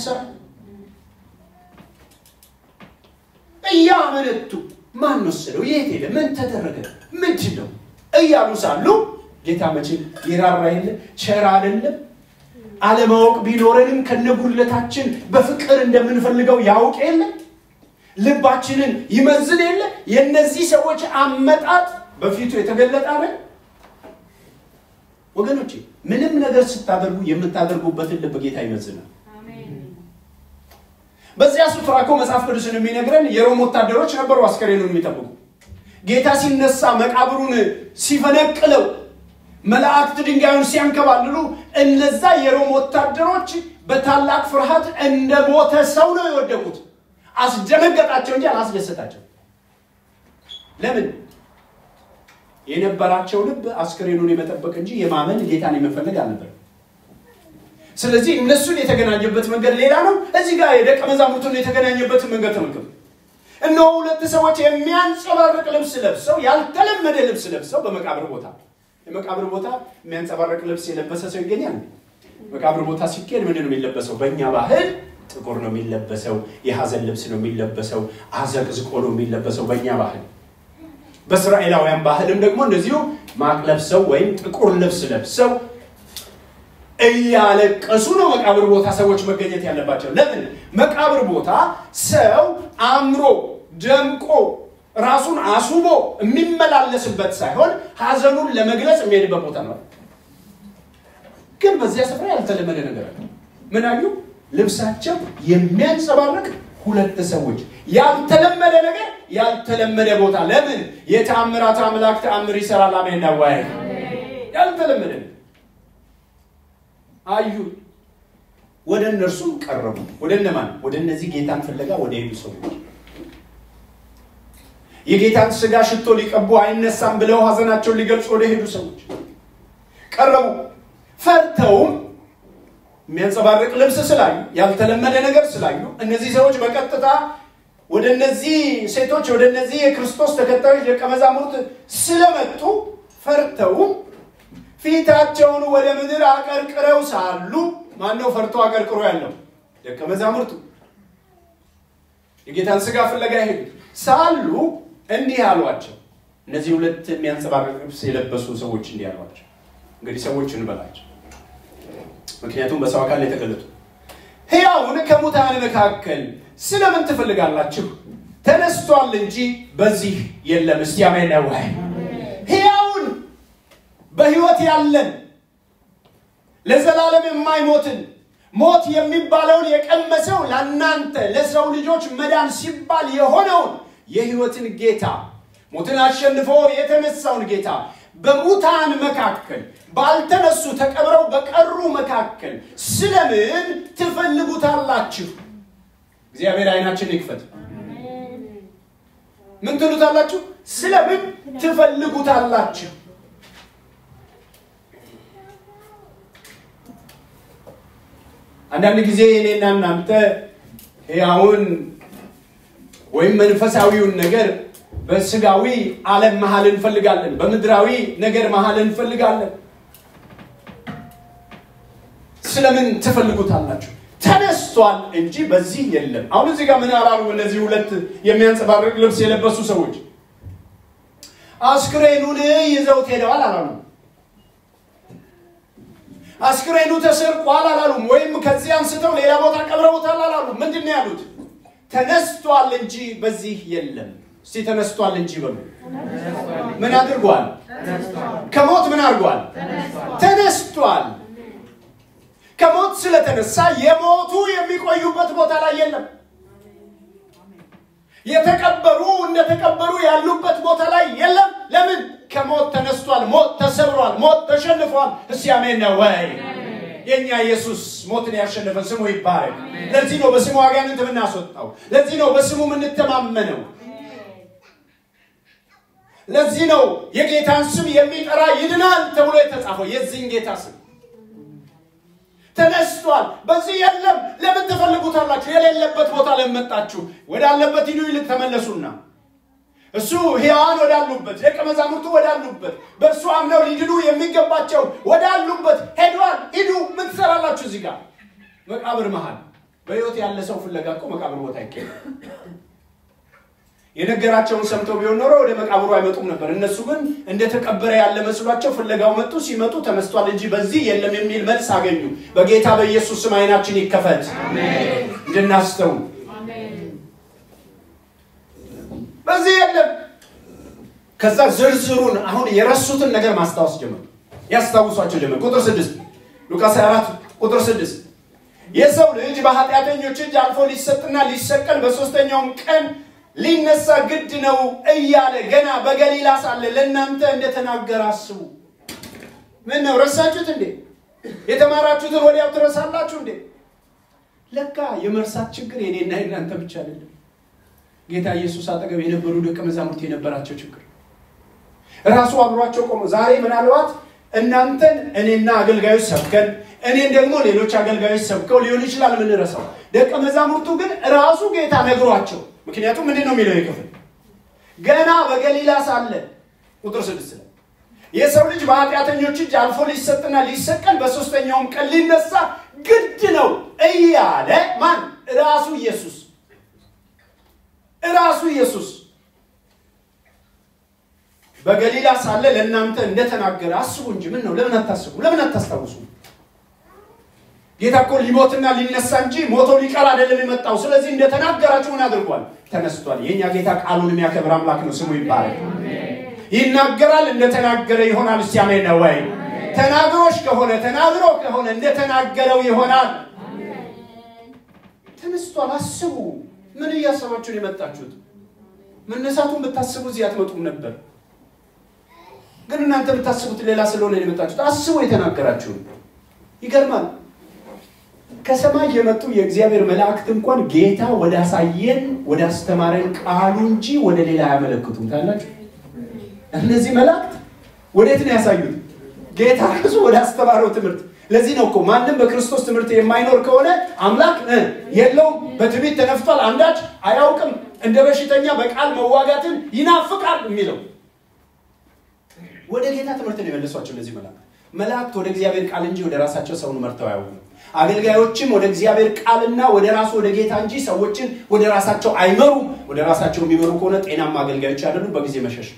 እያመነቱ ማን ወሰደው? የት ሄደ? ምን ተደረገ? ምንድን ነው እያሉ ሳሉ ጌታ መቼ ይራራ የለ ቸር አይደለም። አለማወቅ ቢኖረንም ከነጉለታችን በፍቅር እንደምንፈልገው ያውቅ የለ ልባችንን ይመዝን የለ የእነዚህ ሰዎች አመጣጥ በፊቱ የተገለጠ አለ። ወገኖቼ ምንም ነገር ስታደርጉ የምታደርጉበትን ልብ ጌታ ይመዝናል። በዚያ ስፍራ እኮ መጽሐፍ ቅዱስን የሚነግረን የሮም ወታደሮች ነበሩ አስከሬኑን የሚጠብቁ። ጌታ ሲነሳ መቃብሩን ሲፈነቅለው መላእክት ድንጋዩን ሲያንከባልሉ እነዛ የሮም ወታደሮች በታላቅ ፍርሃት እንደ ሞተ ሰው ነው የወደቁት። አስደነገጣቸው እንጂ አላስደሰታቸው። ለምን? የነበራቸው ልብ አስክሬኑን የመጠበቅ እንጂ የማመን ጌታን የመፈለግ አልነበር። ስለዚህ እነሱን የተገናኘበት መንገድ ሌላ ነው። እዚህ ጋር የደቀ መዛሙርቱን የተገናኘበትን መንገድ ተመልከቱ። እነሆ ሁለት ሰዎች የሚያንጸባርቅ ልብስ ለብሰው ያልተለመደ ልብስ ለብሰው በመቃብር ቦታ የመቃብር ቦታ የሚያንጸባርቅ ልብስ የለበሰ ሰው ይገኛል። መቃብር ቦታ ሲኬድ ምንድን ነው የሚለበሰው? በእኛ ባህል ጥቁር ነው የሚለበሰው። የሐዘን ልብስ ነው የሚለበሰው። አዘቅዝቆ ነው የሚለበሰው በእኛ ባህል። በእስራኤላውያን ባህልም ደግሞ እንደዚሁ ማቅ ለብሰው ወይም ጥቁር ልብስ ለብሰው እያለቀሱ ነው መቃብር ቦታ ሰዎች መገኘት ያለባቸው። ለምን? መቃብር ቦታ ሰው አምሮ ደምቆ ራሱን አስውቦ የሚመላለስበት ሳይሆን ሐዘኑን ለመግለጽ የሚሄድበት ቦታ ነው። ግን በዚያ ስፍራ ያልተለመደ ነገር አለ። ምን አዩ? ልብሳቸው የሚያንጸባርቅ ሁለት ሰዎች ያልተለመደ ነገር ያልተለመደ ቦታ። ለምን? የተአምራት አምላክ ተአምር ይሰራል። አሜን ነው ወይ? ያልተለመደ አዩ። ወደ እነርሱም ቀረቡ። ወደ እነማን? ወደ እነዚህ ጌታን ፍለጋ ወደ ሄዱ ሰዎች የጌታን ስጋ ሽቶ ሊቀቡ አይነሳም ብለው ሐዘናቸውን ሊገልጹ ወደ ሄዱ ሰዎች ቀረቡ። ፈርተውም የሚያንጸባርቅ ልብስ ስላዩ፣ ያልተለመደ ነገር ስላዩ እነዚህ ሰዎች በቀጥታ ወደ እነዚህ ሴቶች ወደ እነዚህ የክርስቶስ ተከታዮች ደቀ መዛሙርት ስለመጡ ፈርተውም ፊታቸውን ወደ ምድር አቀርቅረው ሳሉ ማነው ፈርቶ አቀርቅሮ ያለው? ደቀ መዛሙርቱ የጌታን ስጋ ፍለጋ ሄዱ ሳሉ እንዲህ አሏቸው። እነዚህ ሁለት የሚያንጸባርቅ ልብስ የለበሱ ሰዎች እንዲህ አሏቸው። እንግዲህ ሰዎች እንበላቸው፣ ምክንያቱም በሰው አካል የተገለጡ ሕያውን ከሙታን መካከል ስለምን ትፈልጋላችሁ? ተነስቷል እንጂ በዚህ የለም። እስቲ አሜን ነው ወይ? ሕያውን በሕይወት ያለን ለዘላለም የማይሞትን ሞት የሚባለውን የቀመሰው ለእናንተ ለሰው ልጆች መዳን ሲባል የሆነውን የሕይወትን ጌታ ሞትን አሸንፎ የተነሳውን ጌታ በሙታን መካከል ባልተነሱ ተቀብረው በቀሩ መካከል ስለምን ትፈልጉታላችሁ? እግዚአብሔር አይናችን ይክፈት። ምን ትሉታላችሁ? ስለምን ትፈልጉታላችሁ? አንዳንድ ጊዜ እኔና እናንተ ሕያውን ወይም መንፈሳዊውን ነገር በስጋዊ ዓለም መሀል እንፈልጋለን። በምድራዊ ነገር መሀል እንፈልጋለን። ስለምን ትፈልጉታላችሁ? ተነስቷል እንጂ በዚህ የለም። አሁን እዚህ ጋር ምን አላሉ? እነዚህ ሁለት የሚያንጸባርቅ ልብስ የለበሱ ሰዎች አስክሬኑን ይዘውት ሄደዋል አላሉ። አስክሬኑ ተሰርቋል አላሉም። ወይም ከዚህ አንስተው ሌላ ቦታ ቀብረውታል አላሉ። ምንድን ነው ያሉት? ተነስቷል እንጂ በዚህ የለም። እስቲ ተነስቷል እንጂ በሉ። ምን አድርጓል? ከሞት ምን አድርጓል? ተነስቷል። ከሞት ስለተነሳ የሞቱ የሚቆዩበት ቦታ ላይ የለም። የተቀበሩ እንደተቀበሩ ያሉበት ቦታ ላይ የለም። ለምን? ከሞት ተነስቷል። ሞት ተሰብሯል። ሞት ተሸንፏል። እስቲ አሜን ነው ወይ? የእኛ ኢየሱስ ሞትን ያሸነፈ ስሙ ይባረክ። ለዚህ ነው በስሙ አጋንንት የምናስወጣው። ለዚህ ነው በስሙ የምንተማመነው። ለዚህ ነው የጌታን ስም የሚጠራ ይድናል ተብሎ የተጻፈው የዚህን ጌታ ስም ተነስቷል። በዚህ የለም። ለምን ትፈልጉታላችሁ? የሌለበት ቦታ ለመጣችሁ ወዳለበት ሂዱ ይልቅ ተመለሱና እሱ ሕያዋን ወዳሉበት ደቀ መዛሙርቱ ወዳሉበት በእርሱ አምነው ሊድኑ የሚገባቸው ወዳሉበት ሄዷል። ሂዱ። ምን ትሰራላችሁ እዚህ ጋር መቃብር መሃል? በሕይወት ያለ ሰው ፍለጋ እኮ መቃብር ቦታ ይገኛል። የነገራቸውን ሰምተው ቢሆን ኖሮ ወደ መቃብሩ አይመጡም ነበር። እነሱ ግን እንደተቀበረ ያለ መስሏቸው ፍለጋው መጡ። ሲመጡ ተነስቷል እንጂ በዚህ የለም የሚል መልስ አገኙ። በጌታ በኢየሱስ ስም ዓይናችን ይከፈት እንድናስተውል። በዚህ የለም። ከዛ ዝርዝሩን አሁን የረሱትን ነገር ማስታወስ ጀመሩ። ያስታውሷቸው ጀመር። ቁጥር ስድስት ሉቃስ 24 ቁጥር ስድስት የሰው ልጅ በኃጢአተኞች እጅ አልፎ ሊሰጥና ሊሰቀል በሦስተኛውም ቀን ሊነሳ ግድ ነው እያለ ገና በገሊላ ሳለ ለእናንተ እንደተናገረ አስቡ። ምን ነው ረሳችሁት እንዴ? የተማራችሁትን ወዲያው ትረሳላችሁ እንዴ? ለካ የመርሳት ችግር የኔና የእናንተ ብቻ አይደለም። ጌታ ኢየሱስ አጠገብ የነበሩ ደቀ መዛሙርት የነበራቸው ችግር ራሱ አብሯቸው ቆሞ ዛሬ ምናልባት እናንተን እኔና አገልጋዮች ሰብከን እኔን ደግሞ ሌሎች አገልጋዮች ሰብከው ሊሆን ይችላል የምንረሳው። ደቀ መዛሙርቱ ግን ራሱ ጌታ ነግሯቸው ምክንያቱም ምንድን ነው የሚለው የክፍል ገና በገሊላ ሳለ ቁጥር ስድስት ላይ የሰው ልጅ በኃጢአተኞች እጅ አልፎ ሊሰጥና ሊሰቀል በሦስተኛውም ቀን ሊነሳ ግድ ነው እያለ ማን ራሱ ኢየሱስ ራሱ ኢየሱስ በገሊላ ሳለ ለእናንተ እንደተናገረ አስቡ እንጂ ምን ነው ለምን አታስቡ ለምን አታስታውሱ ጌታ እኮ ሊሞትና ሊነሳ እንጂ ሞቶ ሊቀር አይደለም የመጣው ስለዚህ እንደተናገራችሁ ምን አድርጓል ተነስቷል የእኛ ጌታ ቃሉን የሚያከብር አምላክ ነው ስሙ ይባላል ይናገራል እንደተናገረ ይሆናል እስቲ አሜን ነው ወይ ተናግሮች ከሆነ ተናግሮ ከሆነ እንደተናገረው ይሆናል ተነስቷል አስቡ ምን እያሰባችሁ ነው የመጣችሁት መነሳቱን ብታስቡ እዚህ አትመጡም ነበር ግን እናንተ ብታስቡት ሌላ ስለሆነ የመጣችሁት አስቡ የተናገራችሁን ይገርማል ከሰማይ የመጡ የእግዚአብሔር መላእክት እንኳን ጌታ ወደ አሳየን ወደ አስተማረን ቃሉ እንጂ ወደ ሌላ አያመለክቱም ታላችሁ እነዚህ መላእክት ወዴት ነው ያሳዩት ጌታ ራሱ ወደ አስተማረው ትምህርት ለዚህ ነው እኮ ማንም በክርስቶስ ትምህርት የማይኖር ከሆነ አምላክ የለውም በትዕቢት ተነፍቷል አንዳች አያውቅም እንደ በሽተኛ በቃል መዋጋትን ይናፍቃል የሚለው ወደ ጌታ ትምህርት ነው የመለሷቸው እነዚህ መላእክት መላእክት ወደ እግዚአብሔር ቃል እንጂ ወደ ራሳቸው ሰውን መርተው አያውቁም አገልጋዮችም ወደ እግዚአብሔር ቃልና ወደ ራሱ ወደ ጌታ እንጂ ሰዎችን ወደ ራሳቸው አይመሩም ወደ ራሳቸው የሚመሩ ከሆነ ጤናማ አገልጋዮች አይደሉም በጊዜ መሸሽ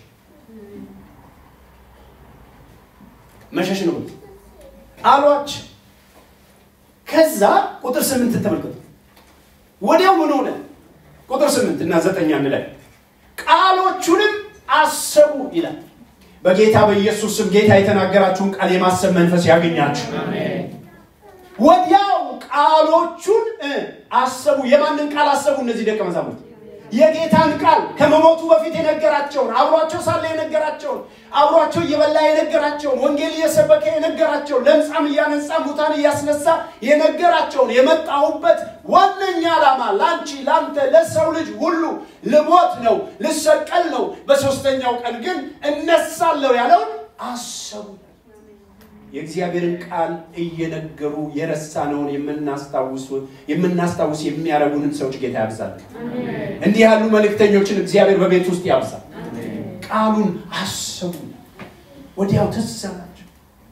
መሸሽ ነው አሏች ከዛ ቁጥር ስምንት ተመልከቱ ወዲያው ምን ሆነ ቁጥር ስምንት እና ዘጠኝ አንድ ላይ ቃሎቹንም አሰቡ ይላል በጌታ በኢየሱስ ስም ጌታ የተናገራችሁን ቃል የማሰብ መንፈስ ያገኛችሁ ወዲያው ቃሎቹን አሰቡ። የማንን ቃል አሰቡ? እነዚህ ደቀ መዛሙርት የጌታን ቃል ከመሞቱ በፊት የነገራቸውን አብሯቸው ሳለ የነገራቸውን አብሯቸው እየበላ የነገራቸውን ወንጌል እየሰበከ የነገራቸውን ለምጻም እያነጻ ሙታን እያስነሳ የነገራቸውን የመጣሁበት ዋነኛ ዓላማ ለአንቺ፣ ለአንተ፣ ለሰው ልጅ ሁሉ ልሞት ነው፣ ልሰቀል ነው፣ በሶስተኛው ቀን ግን እነሳለሁ ያለውን አሰቡ። የእግዚአብሔርን ቃል እየነገሩ የረሳነውን የምናስታውስ የሚያደርጉንን ሰዎች ጌታ ያብዛል። እንዲህ ያሉ መልእክተኞችን እግዚአብሔር በቤት ውስጥ ያብዛል። ቃሉን አሰቡ። ወዲያው ትዝ አላቸው፣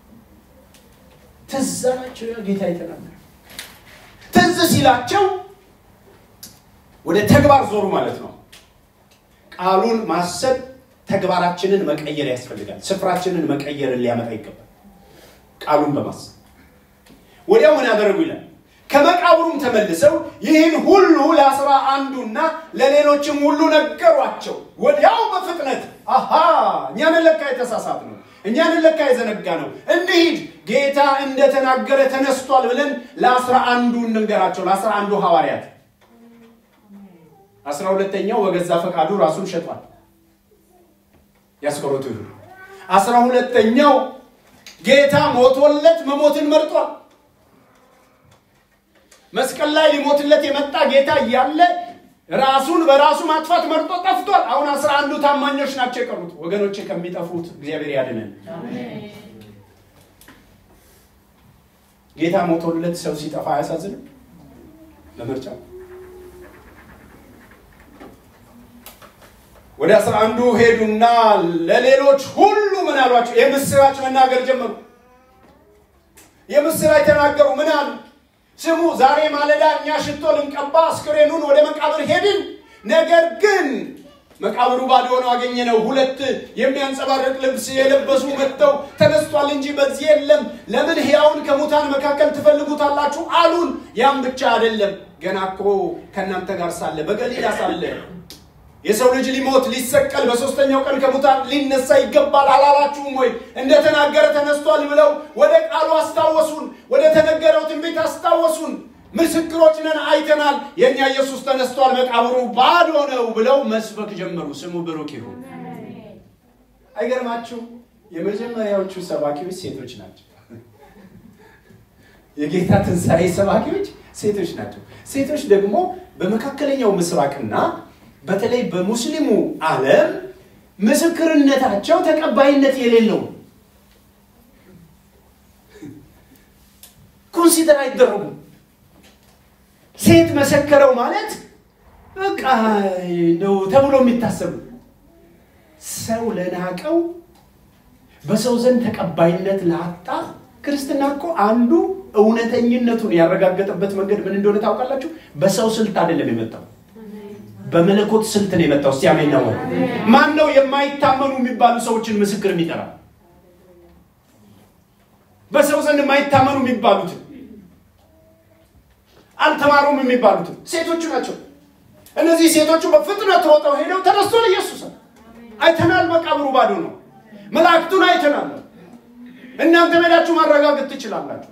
ትዝ አላቸው። ያ ጌታ የተናገረ ትዝ ሲላቸው ወደ ተግባር ዞሩ ማለት ነው። ቃሉን ማሰብ ተግባራችንን መቀየር ያስፈልጋል። ስፍራችንን መቀየርን ሊያመጣ ይገባል። ቃሉን በማሰብ ወዲያው ምን ያደረጉ ይላል። ከመቃብሩም ተመልሰው ይህን ሁሉ ለአስራ አንዱና ለሌሎችም ሁሉ ነገሯቸው። ወዲያው በፍጥነት አሃ እኛንን ለካ የተሳሳት ነው፣ እኛንን ለካ የዘነጋ ነው፣ እንሂድ ጌታ እንደተናገረ ተነስቷል ብለን ለአስራ አንዱ እንንገራቸው። ለአስራ አንዱ ሐዋርያት አስራ ሁለተኛው በገዛ ፈቃዱ ራሱን ሸጧል። ያስቆሮቱ ይሁን አስራ ሁለተኛው ጌታ ሞቶለት መሞትን መርጧል። መስቀል ላይ ሊሞትለት የመጣ ጌታ እያለ ራሱን በራሱ ማጥፋት መርጦ ጠፍቷል። አሁን አስራ አንዱ ታማኞች ናቸው የቀሩት። ወገኖቼ ከሚጠፉት እግዚአብሔር ያድነን። ጌታ ሞቶለት ሰው ሲጠፋ አያሳዝንም? ለምርጫው ወደ አስራ አንዱ ሄዱና ለሌሎች ሁሉ ምን አሏቸው? የምስራች መናገር ጀመሩ። የምስራች ተናገሩ። ምን አሉ? ስሙ፣ ዛሬ ማለዳ እኛ ሽቶ ልንቀባ አስክሬኑን ወደ መቃብር ሄድን። ነገር ግን መቃብሩ ባዶ ሆኖ አገኘነው። ሁለት የሚያንጸባርቅ ልብስ የለበሱ መጥተው ተነስቷል እንጂ በዚህ የለም። ለምን ሕያውን ከሙታን መካከል ትፈልጉታላችሁ አሉን። ያም ብቻ አይደለም፣ ገና እኮ ከእናንተ ጋር ሳለ በገሊላ ሳለ የሰው ልጅ ሊሞት ሊሰቀል በሶስተኛው ቀን ከሙታን ሊነሳ ይገባል አላላችሁም ወይ? እንደተናገረ ተነስቷል ብለው ወደ ቃሉ አስታወሱን፣ ወደ ተነገረው ትንቢት አስታወሱን። ምስክሮች ነን፣ አይተናል፣ የእኛ ኢየሱስ ተነስቷል፣ መቃብሩ ባዶ ነው ብለው መስበክ ጀመሩ። ስሙ ብሩክ ይሁን። አይገርማችሁ? የመጀመሪያዎቹ ሰባኪዎች ሴቶች ናቸው። የጌታ ትንሣኤ ሰባኪዎች ሴቶች ናቸው። ሴቶች ደግሞ በመካከለኛው ምስራቅና በተለይ በሙስሊሙ ዓለም ምስክርነታቸው ተቀባይነት የሌለው ኮንሲደር አይደረጉም። ሴት መሰከረው ማለት በቃ ነው ተብሎ የሚታሰቡ ሰው ለናቀው በሰው ዘንድ ተቀባይነት ላጣ ክርስትና እኮ አንዱ እውነተኝነቱን ያረጋገጠበት መንገድ ምን እንደሆነ ታውቃላችሁ? በሰው ስልት አይደለም የመጣው በመለኮት ስልት ነው የመጣው። እስቲ አሜን ነው። ማን ነው የማይታመኑ የሚባሉ ሰዎችን ምስክር የሚጠራ? በሰው ዘንድ የማይታመኑ የሚባሉትን አልተማሩም የሚባሉትን ሴቶቹ ናቸው። እነዚህ ሴቶቹ በፍጥነት ሮጠው ሄደው ተነስቷል ኢየሱስ አይተናል፣ መቃብሩ ባዶ ነው፣ መላእክቱን አይተናል። እናንተ ሄዳችሁ ማረጋገጥ ትችላላችሁ።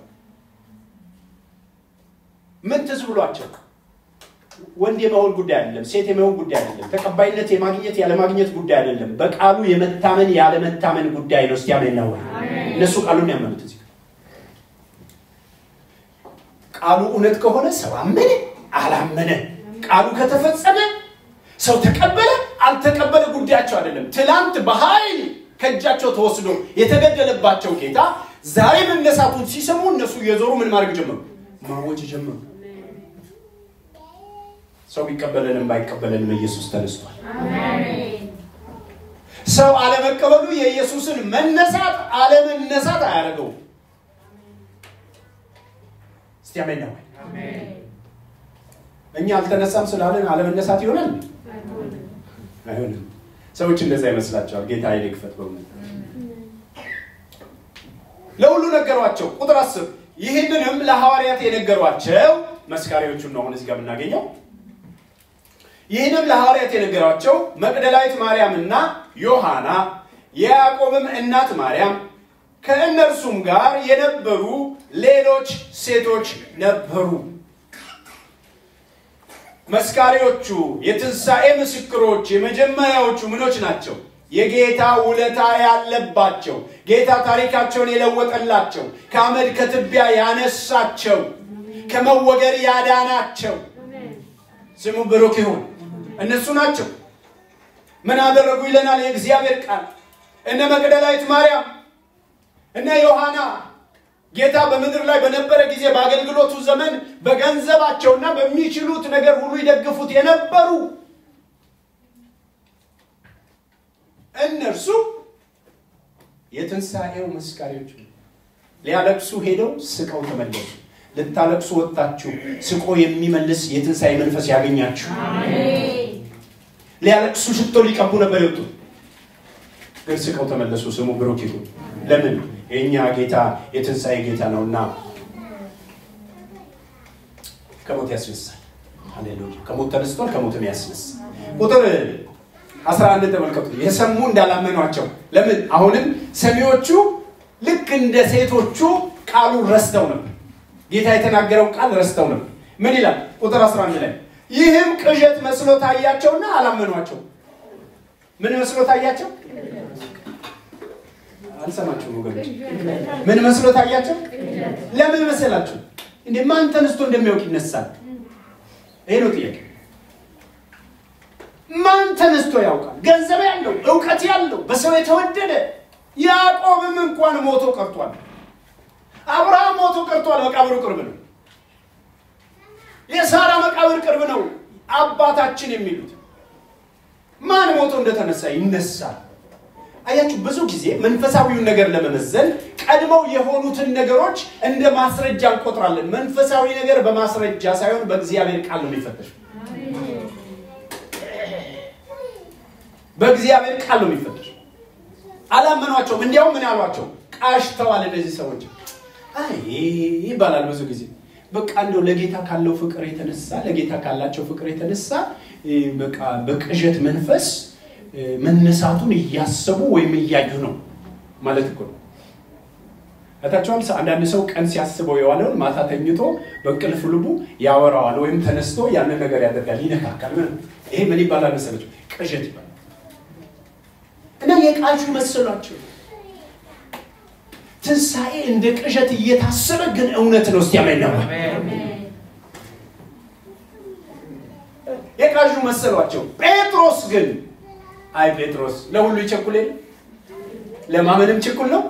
ምን ትዝ ብሏቸው ወንድ የመሆን ጉዳይ አይደለም። ሴት የመሆን ጉዳይ አይደለም። ተቀባይነት የማግኘት ያለማግኘት ጉዳይ አይደለም። በቃሉ የመታመን ያለመታመን ጉዳይ ነው። እስቲ አሜን ነው። እነሱ ቃሉን ያመኑት እዚህ ቃሉ እውነት ከሆነ ሰው አመነ አላመነ፣ ቃሉ ከተፈጸመ ሰው ተቀበለ አልተቀበለ ጉዳያቸው አይደለም። ትላንት በኃይል ከእጃቸው ተወስዶ የተገደለባቸው ጌታ ዛሬ መነሳቱን ሲሰሙ እነሱ እየዞሩ ምን ማድረግ ጀመሩ? ማወጅ ጀመሩ። ሰው ቢቀበለንም ባይቀበለንም ኢየሱስ ተነስቷል። ሰው አለመቀበሉ የኢየሱስን መነሳት አለመነሳት አያደርገው። እስቲ አሜን ነው። እኛ አልተነሳም ስላለን አለመነሳት ይሆናል? አይሆንም። ሰዎች እንደዛ ይመስላቸዋል። ጌታ ኃይል ይክፈት። በእውነት ለሁሉ ነገሯቸው። ቁጥር አስር ይህንንም ለሐዋርያት የነገሯቸው መስካሪዎቹን ነው አሁን እዚህ ጋር የምናገኘው ይህንም ለሐዋርያት የነገሯቸው መቅደላዊት ማርያምና ዮሐና የያዕቆብም እናት ማርያም ከእነርሱም ጋር የነበሩ ሌሎች ሴቶች ነበሩ። መስካሪዎቹ የትንሣኤ ምስክሮች የመጀመሪያዎቹ ምኖች ናቸው? የጌታ ውለታ ያለባቸው፣ ጌታ ታሪካቸውን የለወጠላቸው፣ ከአመድ ከትቢያ ያነሳቸው፣ ከመወገር ያዳናቸው ስሙ ብሩክ ይሁን። እነሱ ናቸው። ምን አደረጉ ይለናል የእግዚአብሔር ቃል። እነ መቅደላዊት ማርያም፣ እነ ዮሐና ጌታ በምድር ላይ በነበረ ጊዜ በአገልግሎቱ ዘመን በገንዘባቸውና በሚችሉት ነገር ሁሉ ይደግፉት የነበሩ እነርሱ የትንሣኤው መስካሪዎች ሊያለቅሱ ሄደው ስቀው ተመለሱ። ልታለቅሱ ወጥታችሁ ስቆ የሚመልስ የትንሣኤ መንፈስ ያገኛችሁ። ሊያለቅሱ ሽቶ ሊቀቡ ነበር የወጡት፣ ግን ስቀው ተመለሱ። ስሙ ብሩክ ይሁን። ለምን? የእኛ ጌታ የትንሣኤ ጌታ ነውና ከሞት ያስነሳል። ሃሌሉያ! ከሞት ተነስቷል፣ ከሞትም ያስነሳል። ቁጥር አስራ አንድ ተመልከቱ። የሰሙ እንዳላመኗቸው ለምን? አሁንም ሰሚዎቹ ልክ እንደ ሴቶቹ ቃሉን ረስተው ነበር። ጌታ የተናገረው ቃል ረስተው ነበር። ምን ይላል? ቁጥር 11 ላይ ይህም ቅዠት መስሎ ታያቸውና አላመኗቸው። ምን መስሎ ታያቸው? አልሰማችሁም ወገኖች? ምን መስሎ ታያቸው? ለምን መሰላችሁ? እንደ ማን ተነስቶ እንደሚያውቅ ይነሳል? ይሄ ነው ጥያቄ። ማን ተነስቶ ያውቃል? ገንዘብ ያለው እውቀት ያለው በሰው የተወደደ ያዕቆብም እንኳን ሞቶ ቀርቷል። አብርሃም ሞቶ ቀርቷል። መቃብሩ ቅርብ ነው። የሳራ መቃብር ቅርብ ነው። አባታችን የሚሉት ማን ሞቶ እንደተነሳ ይነሳል። አያችሁ፣ ብዙ ጊዜ መንፈሳዊውን ነገር ለመመዘን ቀድመው የሆኑትን ነገሮች እንደ ማስረጃ እንቆጥራለን። መንፈሳዊ ነገር በማስረጃ ሳይሆን በእግዚአብሔር ቃል ነው የሚፈተሽ። በእግዚአብሔር ቃል ነው የሚፈተሽ። አላመኗቸውም። እንዲያውም ምን አሏቸው? ቃሽተዋል። እነዚህ ሰዎች አይ ይባላል ብዙ ጊዜ በቃ እንደው ለጌታ ካለው ፍቅር የተነሳ ለጌታ ካላቸው ፍቅር የተነሳ በቃ በቅዠት መንፈስ መነሳቱን እያሰቡ ወይም እያዩ ነው ማለት እኮ ነው። እታቸዋል አንዳንድ ሰው ቀን ሲያስበው የዋለውን ማታ ተኝቶ በእንቅልፍ ልቡ ያወራዋል ወይም ተነስቶ ያንን ነገር ያደርጋል፣ ይነካካል። ይሄ ምን ይባላል መሰለች? ቅዠት ይባላል። እና የቃዡ መሰሏቸው ትንሣኤ እንደ ቅዠት እየታሰበ ግን እውነት ነው። እስቲ አሜን ነው። የቃዡ መሰሏቸው። ጴጥሮስ ግን አይ ጴጥሮስ ለሁሉ ይቸኩል የለ ለማመንም ችኩል ነው።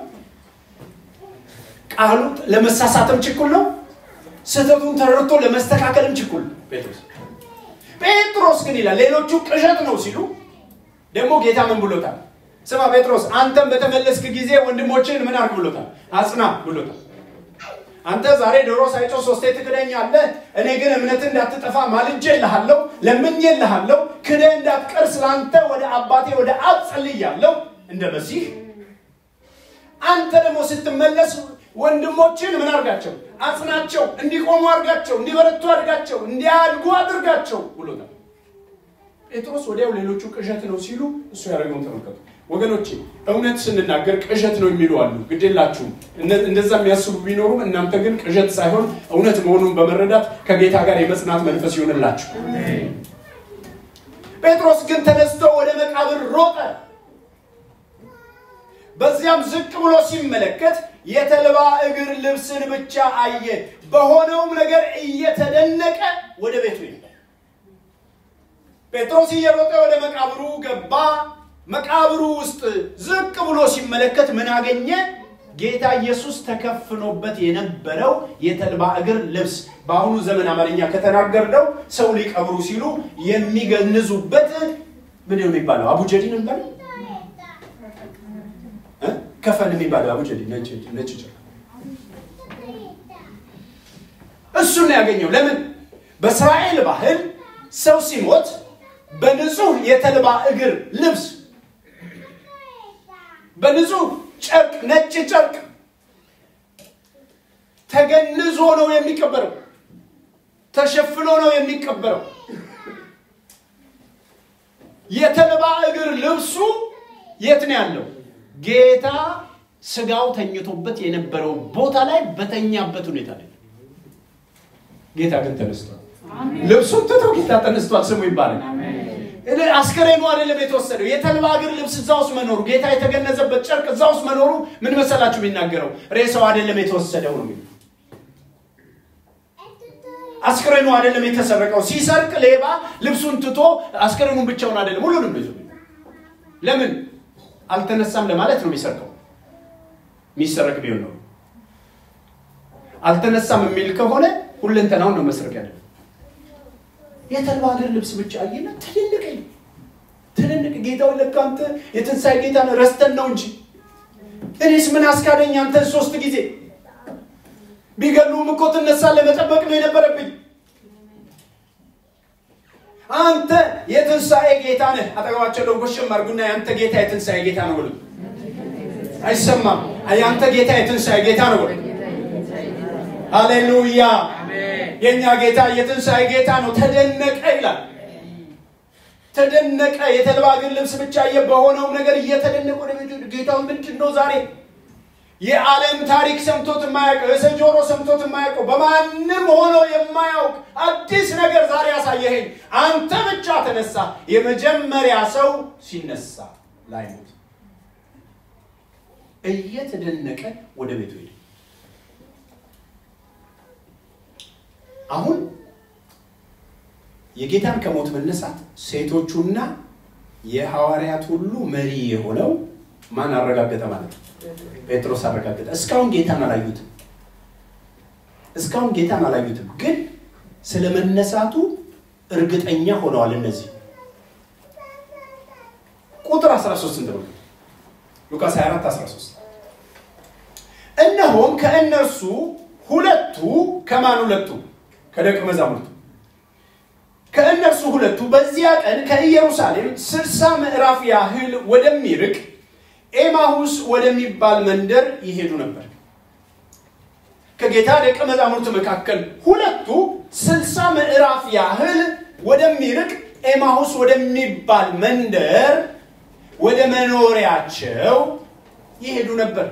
ቃሉ ለመሳሳትም ችኩል ነው። ስህተቱን ተረድቶ ለመስተካከልም ችኩል ጴጥሮስ ጴጥሮስ ግን ይላል ሌሎቹ ቅዠት ነው ሲሉ ደግሞ ጌታ ምን ብሎታል? ስማ ጴጥሮስ አንተም በተመለስክ ጊዜ ወንድሞችን ምን አድርግ ብሎታል? አጽና ብሎታል። አንተ ዛሬ ዶሮ ሳይጮህ ሶስቴ ትክደኛለህ፣ እኔ ግን እምነትህ እንዳትጠፋ ማልጄልሃለሁ፣ ለምኜልሃለሁ፣ ክደህ እንዳትቀር ስለአንተ ወደ አባቴ ወደ አብ ጸልያለሁ እንደ መሲህ። አንተ ደግሞ ስትመለስ ወንድሞችን ምን አድርጋቸው? አጽናቸው፣ እንዲቆሙ አድርጋቸው፣ እንዲበረቱ አድርጋቸው፣ እንዲያድጉ አድርጋቸው ብሎታል። ጴጥሮስ ወዲያው ሌሎቹ ቅዠት ነው ሲሉ እሱ ያደረገውን ተመልከቱ። ወገኖቼ እውነት ስንናገር ቅዠት ነው የሚሉ አሉ። ግዴላችሁም እንደዛ የሚያስቡ ቢኖሩም እናንተ ግን ቅዠት ሳይሆን እውነት መሆኑን በመረዳት ከጌታ ጋር የመጽናት መንፈስ ይሆንላችሁ። ጴጥሮስ ግን ተነስቶ ወደ መቃብር ሮጠ። በዚያም ዝቅ ብሎ ሲመለከት የተልባ እግር ልብስን ብቻ አየ። በሆነውም ነገር እየተደነቀ ወደ ቤቱ ይሄዳል። ጴጥሮስ እየሮጠ ወደ መቃብሩ ገባ። መቃብሩ ውስጥ ዝቅ ብሎ ሲመለከት ምን አገኘ? ጌታ ኢየሱስ ተከፍኖበት የነበረው የተልባ እግር ልብስ በአሁኑ ዘመን አማርኛ ከተናገርነው ሰው ሊቀብሩ ሲሉ የሚገንዙበት ምን ነው የሚባለው? አቡጀዲ ነው የሚባለው ከፈን የሚባለው አቡጀዲ ነጭ ነጭ እሱን ነው ያገኘው። ለምን? በእስራኤል ባህል ሰው ሲሞት በንጹህ የተልባ እግር ልብስ በንጹህ ጨርቅ ነጭ ጨርቅ ተገንዞ ነው የሚቀበረው። ተሸፍኖ ነው የሚቀበረው። የተልባ እግር ልብሱ የት ነው ያለው? ጌታ ስጋው ተኝቶበት የነበረው ቦታ ላይ በተኛበት ሁኔታ ላይ ጌታ ግን ተነስቷል። ልብሱን ትቶ ጌታ ተነስቷል። ስሙ ይባላል። አስከሬኑ አይደለም የተወሰደው። የተልባ እግር ልብስ እዛ ውስጥ መኖሩ ጌታ የተገነዘበት ጨርቅ እዛ ውስጥ መኖሩ ምን መሰላችሁ የሚናገረው? ሬሳው አይደለም የተወሰደው ነው የሚለው። አስከሬኑ አይደለም የተሰረቀው። ሲሰርቅ ሌባ ልብሱን ትቶ አስከሬኑን ብቻውን አይደለም ሁሉንም ይዞ ለምን አልተነሳም ለማለት ነው የሚሰርቀው። የሚሰረቅ ቢሆን ነው። አልተነሳም የሚል ከሆነ ሁለንተናውን ነው መስረቅ ያለ የተልባ እግር ልብስ ብቻ አየና ትልልቅ ትልልቅ ጌታውን ለካ አንተ የትንሣኤ ጌታ ነው ረስተን ነው እንጂ እኔስ ምን አስካደኝ አንተን ሶስት ጊዜ ቢገሉም እኮ ትነሳለህ መጠበቅ ነው የነበረብኝ አንተ የትንሣኤ ጌታ ነህ አጠገባቸው ለው ጎሽም አድርጉና የአንተ ጌታ የትንሣኤ ጌታ ነው ብሉ አይሰማም የአንተ ጌታ የትንሣኤ ጌታ ነው ብሉ ሃሌሉያ የእኛ ጌታ የትንሣኤ ጌታ ነው። ተደነቀ ይላል። ተደነቀ። የተልባ እግር ልብስ ብቻ በሆነውም ነገር እየተደነቀ ወደ ቤቱ ጌታው ምንድን ነው ዛሬ የዓለም ታሪክ ሰምቶት የማያውቀው የሰው ጆሮ ሰምቶት የማያውቀው በማንም ሆኖ የማያውቅ አዲስ ነገር ዛሬ ያሳየኸኝ አንተ ብቻ ተነሳ። የመጀመሪያ ሰው ሲነሳ ላይሞት እየተደነቀ ወደ ቤቱ ሄደ። አሁን የጌታን ከሞት መነሳት ሴቶቹና የሐዋርያት ሁሉ መሪ የሆነው ማን አረጋገጠ ማለት ነው? ጴጥሮስ አረጋገጠ። እስካሁን ጌታን አላዩትም። እስካሁን ጌታን አላዩትም፣ ግን ስለ መነሳቱ እርግጠኛ ሆነዋል። እነዚህ ቁጥር 13 እንደሆነ ሉቃስ 24 13 እነሆም ከእነርሱ ሁለቱ ከማን ሁለቱ ከደቀ መዛሙርቱ ከእነርሱ ሁለቱ በዚያ ቀን ከኢየሩሳሌም ስልሳ ምዕራፍ ያህል ወደሚርቅ ኤማሁስ ወደሚባል መንደር ይሄዱ ነበር። ከጌታ ደቀ መዛሙርት መካከል ሁለቱ ስልሳ ምዕራፍ ያህል ወደሚርቅ ኤማሁስ ወደሚባል መንደር ወደ መኖሪያቸው ይሄዱ ነበር።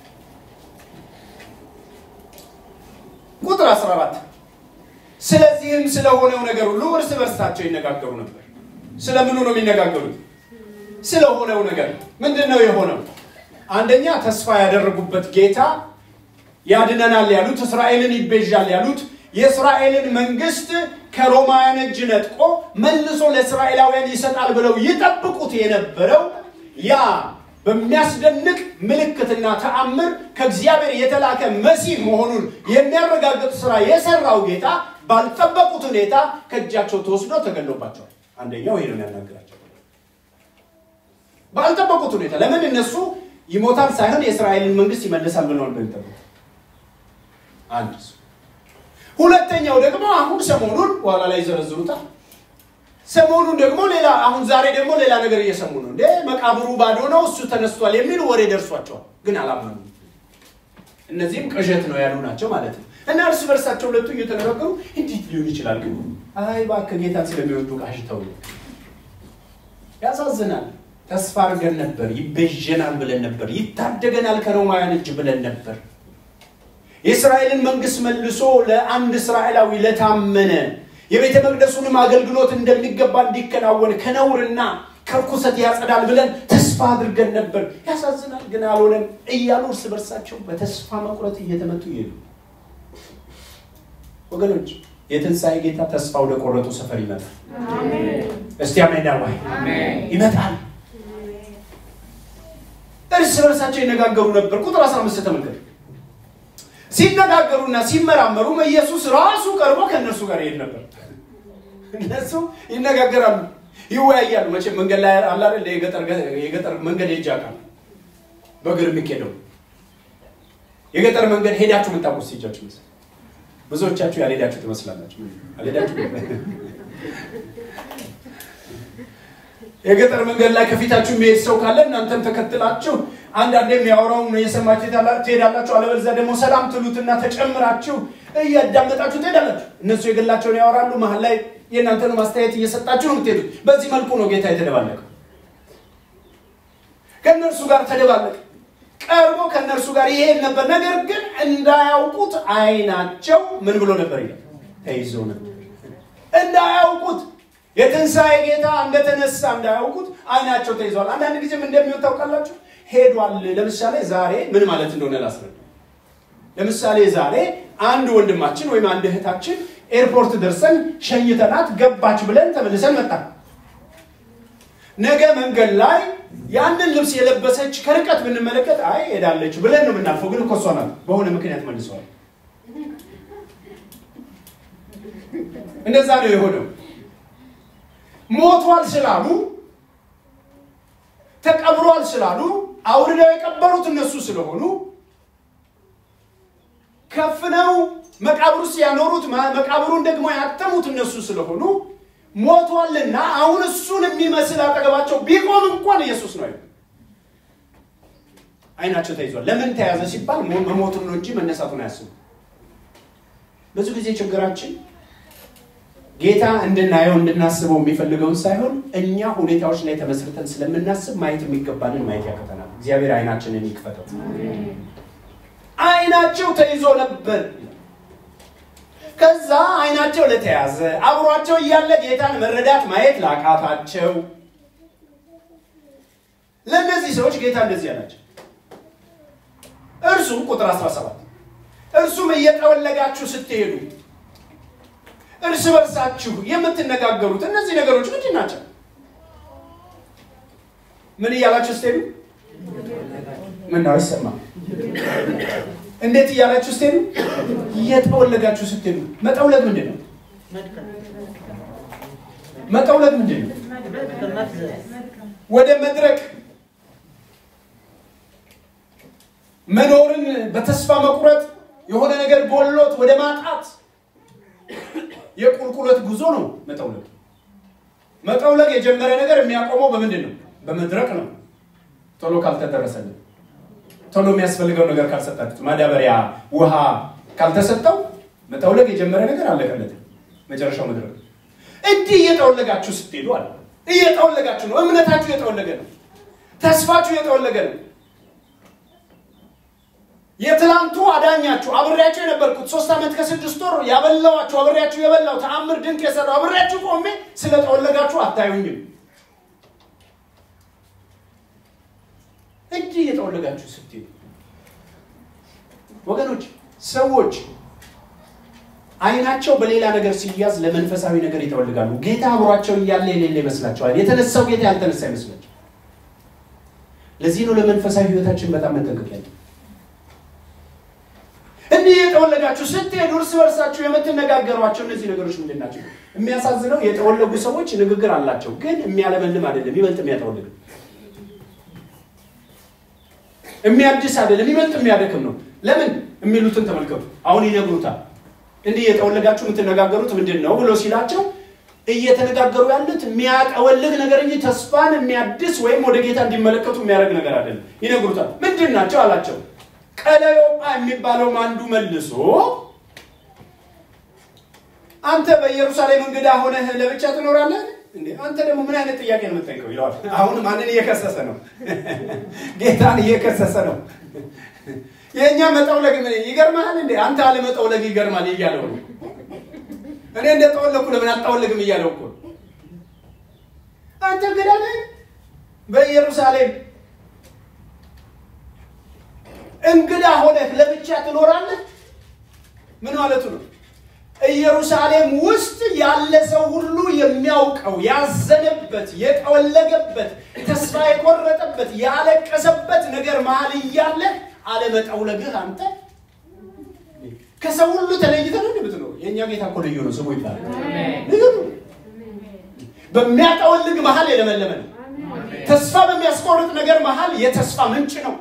ቁጥር 14 ስለዚህም ስለሆነው ነገር ሁሉ እርስ በርሳቸው ይነጋገሩ ነበር። ስለምኑ ነው የሚነጋገሩት? ስለሆነው ነገር ምንድን ነው የሆነው? አንደኛ ተስፋ ያደረጉበት ጌታ ያድነናል ያሉት እስራኤልን ይቤዣል ያሉት የእስራኤልን መንግስት ከሮማውያን እጅ ነጥቆ መልሶ ለእስራኤላውያን ይሰጣል ብለው ይጠብቁት የነበረው ያ በሚያስደንቅ ምልክትና ተአምር ከእግዚአብሔር የተላከ መሲህ መሆኑን የሚያረጋግጥ ስራ የሰራው ጌታ ባልጠበቁት ሁኔታ ከእጃቸው ተወስዶ ተገሎባቸዋል። አንደኛው ይሄ ነው ያናገራቸው። ባልጠበቁት ሁኔታ ለምን እነሱ ይሞታል ሳይሆን የእስራኤልን መንግስት ይመልሳል ብለዋል በሚጠበቁት አንድ ሁለተኛው ደግሞ አሁን ሰሞኑን በኋላ ላይ ይዘረዝሩታል። ሰሞኑን ደግሞ ሌላ አሁን ዛሬ ደግሞ ሌላ ነገር እየሰሙ ነው። እንደ መቃብሩ ባዶ ነው እሱ ተነስቷል የሚል ወሬ ደርሷቸዋል፣ ግን አላመኑ። እነዚህም ቅዠት ነው ያሉ ናቸው ማለት ነው። እና እርስ በርሳቸው ሁለቱ እየተነጋገሩ እንዴት ሊሆን ይችላል? ግን አይ እባክህ ጌታን ስለሚወዱ ቃሽተው ያሳዝናል። ተስፋ አድርገን ነበር፣ ይቤዠናል ብለን ነበር፣ ይታደገናል ከሮማውያን እጅ ብለን ነበር። የእስራኤልን መንግስት መልሶ ለአንድ እስራኤላዊ ለታመነ የቤተ መቅደሱንም አገልግሎት እንደሚገባ እንዲከናወን ከነውርና ከርኩሰት ያጸዳል ብለን ተስፋ አድርገን ነበር። ያሳዝናል፣ ግን አልሆነም እያሉ እርስ በርሳቸው በተስፋ መቁረጥ እየተመቱ ይሄዱ። ወገኖች የትንሣኤ ጌታ ተስፋ ወደ ቆረጡ ሰፈር ይመጣል። እስቲ አሜን ወይ ይመጣል። እርስ በርሳቸው ይነጋገሩ ነበር። ቁጥር 15 ተመልከቱ። ሲነጋገሩና ሲመራመሩ ኢየሱስ ራሱ ቀርቦ ከእነርሱ ጋር ይሄድ ነበር። እነሱ ይነጋገራሉ፣ ይወያያሉ። መቼም መንገድ ላይ አለ አይደል የገጠር መንገድ ሄጄ አውቃለሁ። በእግር የሚኬደው የገጠር መንገድ ሄዳችሁ የምታውቁት ሲጃችሁ መሰለኝ። ብዙዎቻችሁ ያልሄዳችሁ ትመስላላችሁ። አልሄዳችሁ የገጠር መንገድ ላይ ከፊታችሁ የሚሄድ ሰው ካለ እናንተም ተከትላችሁ አንዳንዴ የሚያወራውን የሰማችሁ ትሄዳላችሁ። አለበለዚያ ደግሞ ሰላም ትሉትና ተጨምራችሁ እያዳመጣችሁ ትሄዳላችሁ። እነሱ የግላቸውን ያወራሉ፣ መሀል ላይ የእናንተን ማስተያየት እየሰጣችሁ ነው የምትሄዱት። በዚህ መልኩ ነው ጌታ የተደባለቀው። ከእነርሱ ጋር ተደባለቀ። ቀርቦ ከእነርሱ ጋር ይሄድ ነበር። ነገር ግን እንዳያውቁት አይናቸው ምን ብሎ ነበር ይላል ተይዞ ነበር። እንዳያውቁት የትንሣኤ ጌታ እንደተነሳ እንዳያውቁት አይናቸው ተይዟል። አንዳንድ ጊዜም እንደሚሆን ታውቃላችሁ፣ ሄዷል። ለምሳሌ ዛሬ ምን ማለት እንደሆነ ላስረዳ። ለምሳሌ ዛሬ አንድ ወንድማችን ወይም አንድ እህታችን ኤርፖርት ደርሰን ሸኝተናት ገባች ብለን ተመልሰን መጣን። ነገ መንገድ ላይ ያንን ልብስ የለበሰች ከርቀት ብንመለከት አይ ሄዳለች ብለን ነው የምናልፈው። ግን እኮ እሷ ናት በሆነ ምክንያት መልሰዋል። እንደዛ ነው የሆነው። ሞቷል ስላሉ ተቀብሯል ስላሉ አውርደው የቀበሩት እነሱ ስለሆኑ ከፍነው መቃብር ውስጥ ያኖሩት መቃብሩን ደግሞ ያተሙት እነሱ ስለሆኑ ሞቷልና አሁን እሱን የሚመስል አጠገባቸው ቢቆም እንኳን ኢየሱስ ነው። አይናቸው ተይዟል። ለምን ተያዘ ሲባል መሞቱን ነው እንጂ መነሳቱን አያስቡ። ብዙ ጊዜ ችግራችን ጌታ እንድናየው እንድናስበው የሚፈልገውን ሳይሆን እኛ ሁኔታዎች ላይ ተመስርተን ስለምናስብ ማየት የሚገባንን ማየት ያቀተናል። እግዚአብሔር አይናችንን ይክፈተው። አይናቸው ተይዞ ነበር። ከዛ አይናቸው ለተያዘ አብሯቸው እያለ ጌታን መረዳት ማየት ላቃታቸው ለእነዚህ ሰዎች ጌታ እንደዚህ አላቸው። እርሱም ቁጥር 17 እርሱም እየጠወለጋችሁ ስትሄዱ እርስ በርሳችሁ የምትነጋገሩት እነዚህ ነገሮች ምንድን ናቸው? ምን እያላችሁ ስትሄዱ ምን ነው አይሰማም? እንዴት እያላችሁ ስትሄዱ እየጠወለጋችሁ ስትሄዱ። መጠውለግ ምንድን ነው? መጠውለግ ምንድን ነው? ወደ መድረክ መኖርን በተስፋ መቁረጥ የሆነ ነገር ጎሎት ወደ ማጣት የቁልቁለት ጉዞ ነው መጠውለግ። መጠውለግ የጀመረ ነገር የሚያቆመው በምንድን ነው? በመድረቅ ነው። ቶሎ ካልተደረሰልን ቶሎ የሚያስፈልገው ነገር ካልሰጣችሁት፣ ማዳበሪያ ውሃ ካልተሰጠው መጠውለግ የጀመረ ነገር አለቀለት። መጨረሻው መድረክ። እንዲህ እየጠወለጋችሁ ስትሄዱ አለ። እየጠወለጋችሁ ነው። እምነታችሁ እየጠወለገ ነው። ተስፋችሁ እየጠወለገ ነው። የትላንቱ አዳኛችሁ አብሬያችሁ የነበርኩት ሶስት ዓመት ከስድስት ወር ያበላዋችሁ አብሬያችሁ የበላው ተአምር ድንቅ የሰራው አብሬያችሁ ቆሜ ስለጠወለጋችሁ አታዩኝም። እንዲህ እየጠወለጋችሁ ስትሄዱ ወገኖች፣ ሰዎች አይናቸው በሌላ ነገር ሲያዝ ለመንፈሳዊ ነገር ይጠወልጋሉ። ጌታ አብሯቸው እያለ የሌለ ይመስላቸዋል። የተነሳው ጌታ ያልተነሳ ይመስላቸው። ለዚህ ነው ለመንፈሳዊ ሕይወታችን በጣም መጠንቀቅ ያለ እንዲህ የጠወለጋችሁ ስትሄዱ እርስ በርሳችሁ የምትነጋገሯቸው እነዚህ ነገሮች ምንድን ናቸው? የሚያሳዝነው የጠወለጉ ሰዎች ንግግር አላቸው፣ ግን የሚያለመልም አይደለም፣ ይበልጥ የሚያጠወልግ የሚያድስ አይደለም፣ ይበልጥ የሚያደክም ነው። ለምን የሚሉትን ተመልከቱ። አሁን ይነግሩታል። እንዲህ የጠወለጋችሁ የምትነጋገሩት ምንድን ነው ብሎ ሲላቸው እየተነጋገሩ ያሉት የሚያጠወልግ ነገር እንጂ ተስፋን የሚያድስ ወይም ወደ ጌታ እንዲመለከቱ የሚያደርግ ነገር አይደለም። ይነግሩታል። ምንድን ናቸው አላቸው። ቀለዮጳ የሚባለውም አንዱ መልሶ አንተ በኢየሩሳሌም እንግዳ ሆነህ ለብቻ ትኖራለህ እንዴ? አንተ ደግሞ ምን አይነት ጥያቄ ነው የምትጠይቀው? ይለዋል። አሁን ማንን እየከሰሰ ነው? ጌታን እየከሰሰ ነው። የእኛ መጠውለግ ምን ይገርማል እንዴ? አንተ አለመጠውለግ ይገርማል እያለው ነው። እኔ እንደጠወለኩ ለምን አልጠወልግም እያለው እኮ አንተ እንግዳ ነህ በኢየሩሳሌም እንግዳ ሆነህ ለብቻ ትኖራለህ? ምን ማለቱ ነው? ኢየሩሳሌም ውስጥ ያለ ሰው ሁሉ የሚያውቀው ያዘነበት፣ የጠወለገበት፣ ተስፋ የቆረጠበት፣ ያለቀሰበት ነገር መሀል እያለ አለመጠውለግህ አንተ ከሰው ሁሉ ተለይተህ ነው የምትኖር። የእኛ ጌታ እኮ ልዩ ነው፣ ስሙ ይባላል። ልዩ ነው። በሚያጠወልግ መሀል የለመለመ ነው። ተስፋ በሚያስቆርጥ ነገር መሀል የተስፋ ምንጭ ነው።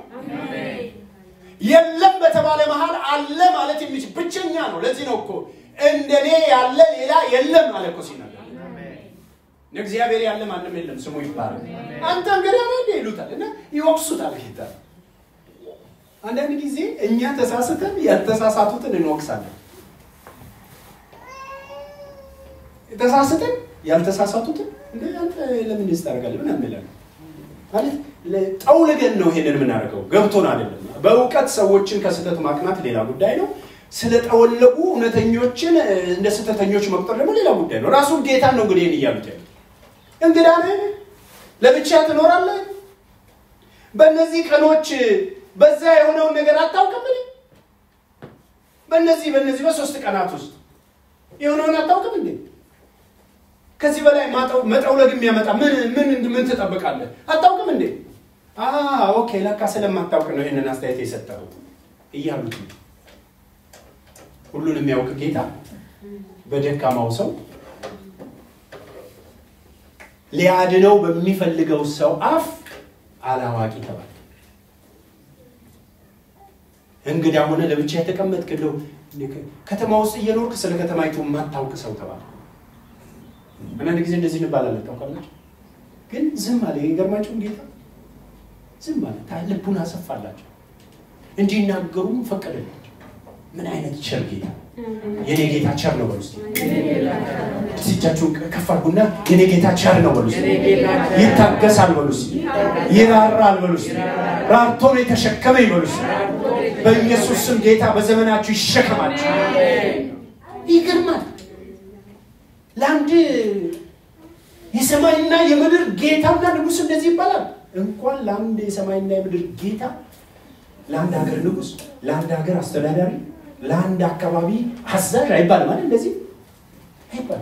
የለም በተባለ መሀል አለ ማለት የሚችል ብቸኛ ነው። ለዚህ ነው እኮ እንደኔ ያለ ሌላ የለም አለ እኮ ሲናገር። እግዚአብሔር ያለ ማንም የለም ስሙ ይባላል። አንተ እንግዲህ አለ እንደ ይሉታል እና ይወቅሱታል ጌታ። አንዳንድ ጊዜ እኛ ተሳስተን ያልተሳሳቱትን እንወቅሳለን። ተሳስተን ያልተሳሳቱትን እንደ አንተ ለምን ይስታርጋል ምን እንላለን። ማለት ጠውልገን ነው ይሄንን የምናደርገው፣ ገብቶን አይደለም። በእውቀት ሰዎችን ከስህተት ማቅናት ሌላ ጉዳይ ነው። ስለጠወለጉ እውነተኞችን እንደ ስህተተኞች መቁጠር ደግሞ ሌላ ጉዳይ ነው። ራሱ ጌታን ነው እንግዲህ እያሉት ያሉት። እንግዳ ነህ፣ ለብቻ ትኖራለህ። በእነዚህ ቀኖች በዛ የሆነውን ነገር አታውቅም። በእነዚህ በእነዚህ በሶስት ቀናት ውስጥ የሆነውን አታውቅም እንዴ? ከዚህ በላይ መጠውለግ የሚያመጣ ምን ምን ምን ትጠብቃለህ? አታውቅም እንዴ? ኦኬ፣ ለካ ስለማታውቅ ነው ይህንን አስተያየት የሰጠው እያሉት ነው። ሁሉን የሚያውቅ ጌታ በደካማው ሰው ሊያድነው በሚፈልገው ሰው አፍ አላዋቂ ተባለ። እንግዳ ሆነ ለብቻ የተቀመጥክ እንደው ከተማ ውስጥ እየኖርክ ስለ ከተማይቱ የማታውቅ ሰው ተባለ። አንዳንድ ጊዜ እንደዚህ እንባላለን ታውቃላችሁ። ግን ዝም አለ። የገርማችሁን ጌታ ዝም አለ። ልቡን አሰፋላቸው እንዲናገሩም ፈቀደላቸው። ምን አይነት ቸር ጌታ! የኔ ጌታ ቸር ነው በሉ እስኪ። እጃችሁን ከፍ አድርጉና የኔ ጌታ ቸር ነው በሉ እስኪ። ይታገሳል በሉ እስኪ። ይራራል በሉ እስኪ። ራርቶ ነው የተሸከመ ይበሉ እስኪ። በኢየሱስ ስም ጌታ በዘመናችሁ ይሸከማችሁ። ይገርማል። ለአንድ የሰማይና የምድር ጌታና ንጉሥ እንደዚህ ይባላል። እንኳን ለአንድ የሰማይና የምድር ጌታ ለአንድ ሀገር ንጉሥ፣ ለአንድ ሀገር አስተዳዳሪ፣ ለአንድ አካባቢ አዛዥ አይባልም ማለት እንደዚህ አይባልም።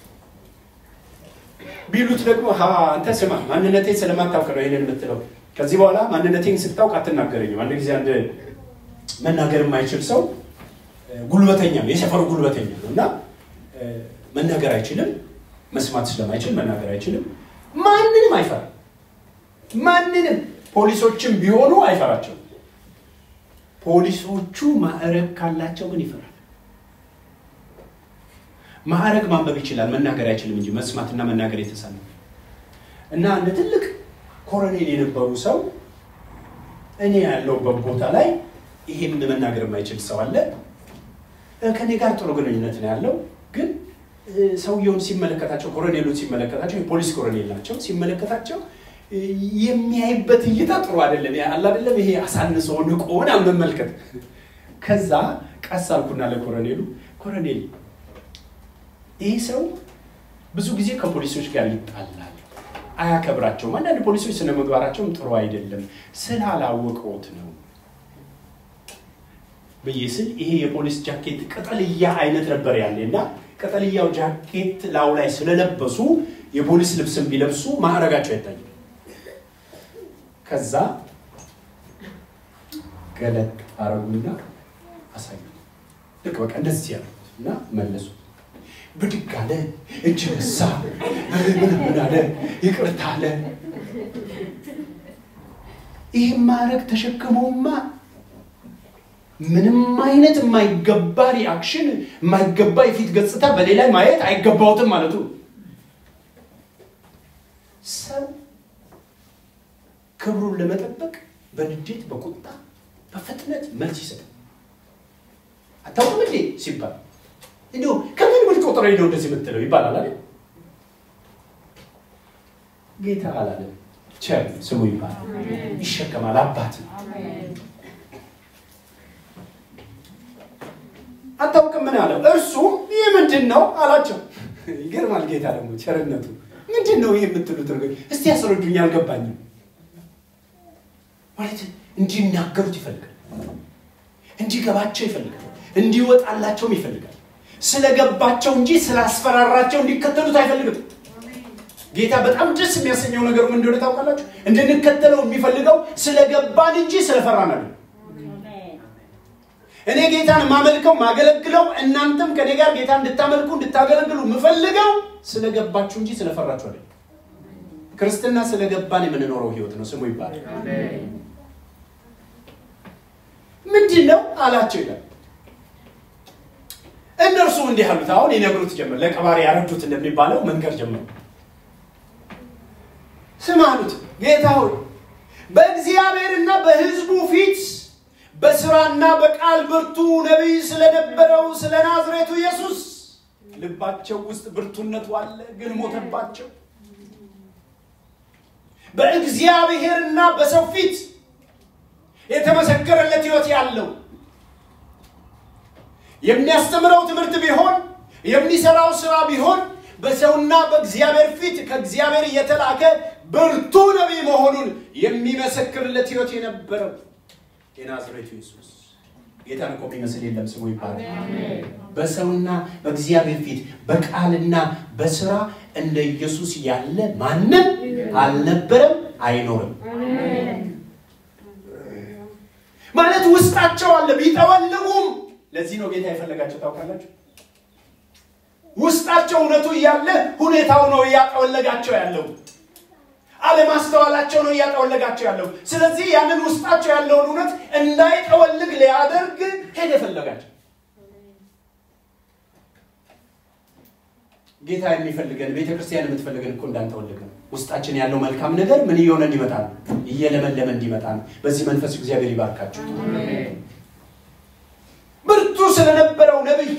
ቢሉት ደግሞ አንተ ስማ ማንነቴን ስለማታውቅ ነው ይሄንን የምትለው። ከዚህ በኋላ ማንነቴን ስታውቅ አትናገረኝም። አንድ ጊዜ አንድ መናገር የማይችል ሰው ጉልበተኛ ነው፣ የሰፈሩ ጉልበተኛ ነው እና መናገር አይችልም። መስማት ስለማይችል መናገር አይችልም። ማንንም አይፈራም። ማንንም ፖሊሶችም ቢሆኑ አይፈራቸው። ፖሊሶቹ ማዕረግ ካላቸው ግን ይፈራል። ማዕረግ ማንበብ ይችላል፣ መናገር አይችልም እንጂ መስማትና መናገር የተሳነው እና እንደ ትልቅ ኮሎኔል የነበሩ ሰው እኔ ያለሁበት ቦታ ላይ ይሄም መናገር የማይችል ሰው አለ። ከኔ ጋር ጥሩ ግንኙነት ነው ያለው ግን ሰውየውን ሲመለከታቸው ኮሎኔሉን ሲመለከታቸው የፖሊስ ኮሎኔል ናቸው። ሲመለከታቸው የሚያይበት እይታ ጥሩ አይደለም። አለ አይደለም ይሄ አሳንሶ ንቆ ምናምን መመልከት። ከዛ ቀስ አልኩና ለኮሎኔሉ ኮሎኔል፣ ይህ ሰው ብዙ ጊዜ ከፖሊሶች ጋር ይጣላል፣ አያከብራቸውም። አንዳንድ ፖሊሶች ስነ ምግባራቸውም ጥሩ አይደለም፣ ስላላወቀውት ነው ብዬ ስል ይሄ የፖሊስ ጃኬት ቅጠልያ አይነት ነበር ያለ እና ቅጠልያው ጃኬት ላው ላይ ስለለበሱ የፖሊስ ልብስን ቢለብሱ ማዕረጋቸው አይታይም። ከዛ ገለጥ አረጉና አሳዩ። ልክ በቃ እንደዚህ ያሉት እና መለሱ። ብድግ አለ፣ እጅ ነሳ፣ ምን አለ፣ ይቅርታ አለ። ይህ ማዕረግ ተሸክመውማ ምንም አይነት የማይገባ ሪአክሽን የማይገባ የፊት ገጽታ በሌላ ማየት አይገባውትም ማለቱ። ሰው ክብሩን ለመጠበቅ በንዴት በቁጣ በፍጥነት መልስ ይሰጣል። አታውቅም እንዴ ሲባል እንዲሁ ከምን ብል ቆጥረ ነው እንደዚህ የምትለው ይባላል አይደል? ጌታ አላለም። ቸር ስሙ ይባላል። ይሸከማል። አባት ነው። አታውቅም ምን አለው? እርሱም ይህ ምንድን ነው አላቸው። ይገርማል። ጌታ ደግሞ ቸርነቱ ምንድን ነው ይህ የምትሉት ነገር እስቲ ያስረዱኝ፣ አልገባኝም። ማለት እንዲናገሩት ይፈልጋል፣ እንዲገባቸው ይፈልጋል፣ እንዲወጣላቸውም ይፈልጋል። ስለገባቸው እንጂ ስላስፈራራቸው እንዲከተሉት አይፈልግም። ጌታ በጣም ደስ የሚያሰኘው ነገሩ ምን እንደሆነ ታውቃላችሁ? እንድንከተለው የሚፈልገው ስለገባን እንጂ ስለፈራን አይደለም። እኔ ጌታን ማመልከው ማገለግለው እናንተም ከኔ ጋር ጌታ እንድታመልኩ እንድታገለግሉ የምፈልገው ስለገባችሁ እንጂ ስለፈራችሁ አይደለም። ክርስትና ስለገባን የምንኖረው ህይወት ነው። ስሙ ይባላል። ምንድን ነው አላቸው ይላል። እነርሱም እንዲህ አሉት። አሁን ይነግሩት ጀመር። ለቀባሪ ያረዱት እንደሚባለው መንገድ ጀመሩ። ስም አሉት፣ ጌታ ሆይ በእግዚአብሔርና በሕዝቡ ፊት በስራና በቃል ብርቱ ነቢይ ስለነበረው ስለ ናዝሬቱ ኢየሱስ ልባቸው ውስጥ ብርቱነቱ አለ፣ ግን ሞተባቸው። በእግዚአብሔርና በሰው ፊት የተመሰከረለት ሕይወት ያለው የሚያስተምረው ትምህርት ቢሆን የሚሰራው ስራ ቢሆን በሰውና በእግዚአብሔር ፊት ከእግዚአብሔር የተላከ ብርቱ ነቢይ መሆኑን የሚመሰክርለት ሕይወት የነበረው የናዝሬቱ ኢየሱስ ጌታን እኮ የሚመስል የለም። ስሙ ይባላል። በሰውና በእግዚአብሔር ፊት በቃልና በስራ እንደ ኢየሱስ ያለ ማንም አልነበረም፣ አይኖርም። ማለት ውስጣቸው አለ ቢጠወልጉም። ለዚህ ነው ጌታ የፈለጋቸው ታውቃላችሁ። ውስጣቸው እውነቱ እያለ ሁኔታው ነው እያጠወለጋቸው ያለው። አለማስተዋላቸው ነው እያጠወለጋቸው ያለው። ስለዚህ ያንን ውስጣቸው ያለውን እውነት እንዳይጠወልግ ሊያደርግ ሄደ ፈለጋቸው። ጌታ የሚፈልገን ቤተ ክርስቲያን የምትፈልገን እኮ እንዳንጠወልግ ነው። ውስጣችን ያለው መልካም ነገር ምን እየሆነ እንዲመጣ ነው? እየለመለመ እንዲመጣ ነው። በዚህ መንፈስ እግዚአብሔር ይባርካቸው። ብርቱ ስለነበረው ነቢይ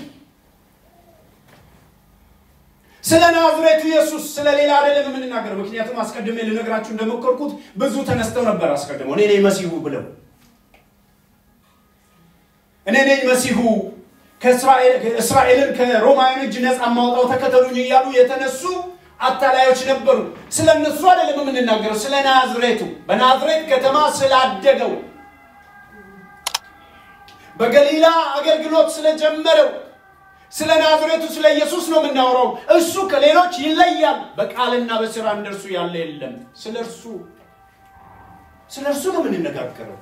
ስለ ናዝሬቱ ኢየሱስ ስለ ሌላ አይደለም የምንናገረው። ምክንያቱም አስቀድሜ ልነግራችሁ እንደሞከርኩት ብዙ ተነስተው ነበር አስቀድመው እኔ ነኝ መሲሁ ብለው እኔ ነኝ መሲሁ እስራኤልን ከሮማውያን እጅ ነፃ ማውጣው ተከተሉኝ እያሉ የተነሱ አታላዮች ነበሩ። ስለ እነሱ አይደለም የምንናገረው፣ ስለ ናዝሬቱ በናዝሬት ከተማ ስላደገው በገሊላ አገልግሎት ስለጀመረው ስለ ናዝሬቱ ስለ ኢየሱስ ነው የምናወራው። እሱ ከሌሎች ይለያል። በቃልና በስራ እንደርሱ ያለ የለም። ስለ እርሱ ስለ እርሱ ነው የምንነጋገረው።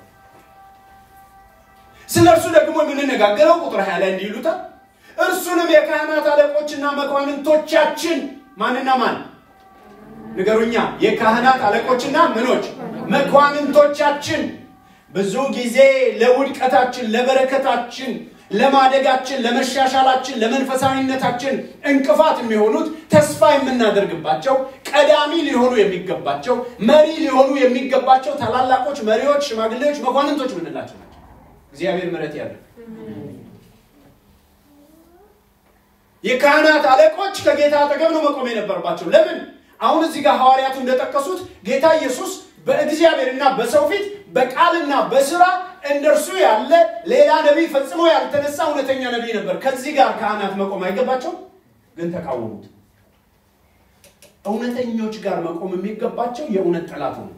ስለ እርሱ ደግሞ የምንነጋገረው ቁጥር ሀያ ላይ እንዲህ ይሉታል፣ እርሱንም የካህናት አለቆችና መኳንንቶቻችን ማንና ማን ንገሩኛ? የካህናት አለቆችና ምኖች መኳንንቶቻችን ብዙ ጊዜ ለውድቀታችን፣ ለበረከታችን ለማደጋችን፣ ለመሻሻላችን፣ ለመንፈሳዊነታችን እንቅፋት የሚሆኑት ተስፋ የምናደርግባቸው ቀዳሚ ሊሆኑ የሚገባቸው መሪ ሊሆኑ የሚገባቸው ታላላቆች መሪዎች፣ ሽማግሌዎች፣ መኳንንቶች የምንላቸው ናቸው። እግዚአብሔር ምሕረት ያለ የካህናት አለቆች ከጌታ አጠገብ ነው መቆም የነበረባቸው። ለምን? አሁን እዚህ ጋር ሐዋርያቱ እንደጠቀሱት ጌታ ኢየሱስ በእግዚአብሔርና በሰው ፊት በቃልና በስራ እንደርሱ ያለ ሌላ ነቢይ ፈጽሞ ያልተነሳ እውነተኛ ነቢይ ነበር። ከዚህ ጋር ካህናት መቆም አይገባቸው፣ ግን ተቃወሙት። እውነተኞች ጋር መቆም የሚገባቸው የእውነት ጠላቱ ነው።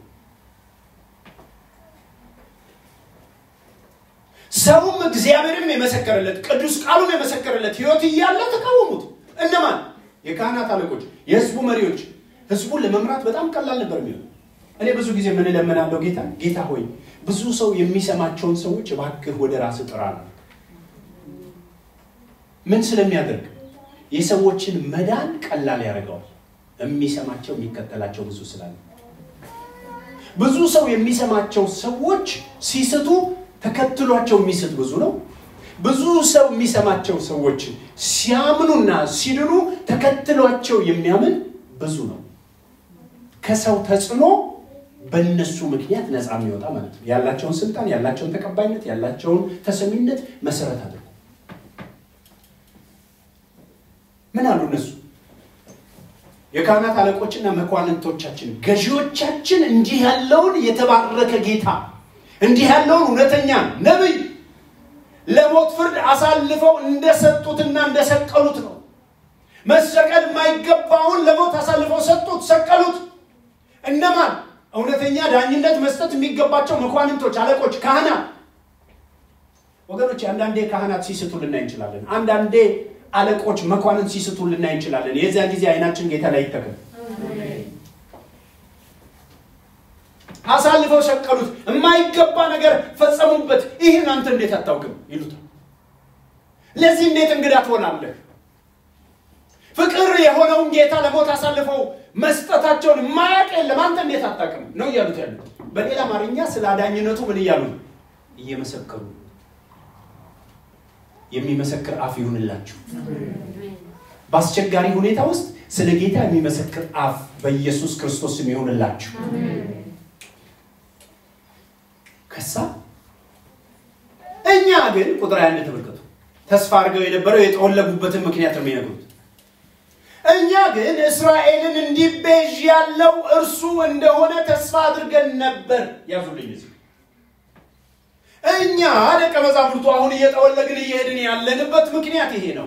ሰውም እግዚአብሔርም የመሰከረለት ቅዱስ ቃሉም የመሰከረለት ሕይወት እያለ ተቃወሙት። እነማን? የካህናት አለቆች፣ የህዝቡ መሪዎች። ህዝቡን ለመምራት በጣም ቀላል ነበር የሚሆነው። እኔ ብዙ ጊዜ ምን እለምናለሁ ጌታ ጌታ ሆይ ብዙ ሰው የሚሰማቸውን ሰዎች እባክህ ወደ ራስ ጥራ ነው። ምን ስለሚያደርግ የሰዎችን መዳን ቀላል ያደርገዋል። የሚሰማቸው የሚከተላቸው ብዙ ስላለ ብዙ ሰው የሚሰማቸው ሰዎች ሲስቱ ተከትሏቸው የሚስት ብዙ ነው። ብዙ ሰው የሚሰማቸው ሰዎች ሲያምኑና ሲድኑ ተከትሏቸው የሚያምን ብዙ ነው። ከሰው ተጽዕኖ በእነሱ ምክንያት ነፃ የሚወጣ ማለት ነው። ያላቸውን ስልጣን፣ ያላቸውን ተቀባይነት፣ ያላቸውን ተሰሚነት መሰረት አድርጎ ምን አሉ እነሱ የካህናት አለቆችና መኳንንቶቻችን ገዢዎቻችን እንዲህ ያለውን የተባረከ ጌታ እንዲህ ያለውን እውነተኛ ነቢይ ለሞት ፍርድ አሳልፈው እንደሰጡትና እንደሰቀሉት ነው። መሰቀል የማይገባውን ለሞት አሳልፈው ሰጡት፣ ሰቀሉት። እነማን? እውነተኛ ዳኝነት መስጠት የሚገባቸው መኳንንቶች፣ አለቆች፣ ካህናት። ወገኖች አንዳንዴ ካህናት ሲስቱ ልናይ እንችላለን። አንዳንዴ አለቆች፣ መኳንንት ሲስቱ ልናይ እንችላለን። የዚያን ጊዜ አይናችን ጌታ ላይ ይተክል። አሳልፈው ሰቀሉት፣ የማይገባ ነገር ፈጸሙበት። ይህን አንተ እንዴት አታውቅም ይሉታል። ለዚህ እንዴት እንግዳ ትሆናለህ? ፍቅር የሆነውን ጌታ ለሞት አሳልፈው መስጠታቸውን የማያውቅ የለም። አንተ እንዴት አታውቅም ነው እያሉት ያሉት። በሌላ አማርኛ ስለ አዳኝነቱ ምን እያሉ ነው? እየመሰከሩ የሚመሰክር አፍ ይሁንላችሁ። በአስቸጋሪ ሁኔታ ውስጥ ስለ ጌታ የሚመሰክር አፍ በኢየሱስ ክርስቶስ ስም ይሁንላችሁ። ከሳ እኛ ግን ቁጥር አንድ ተመልከቱ። ተስፋ አድርገው የነበረው የጠወለጉበትን ምክንያት ነው የሚነግሩት። እኛ ግን እስራኤልን እንዲቤዥ ያለው እርሱ እንደሆነ ተስፋ አድርገን ነበር። ያዙልኝ እዚህ እኛ ደቀ መዛሙርቱ አሁን እየጠወለግን እየሄድን ያለንበት ምክንያት ይሄ ነው።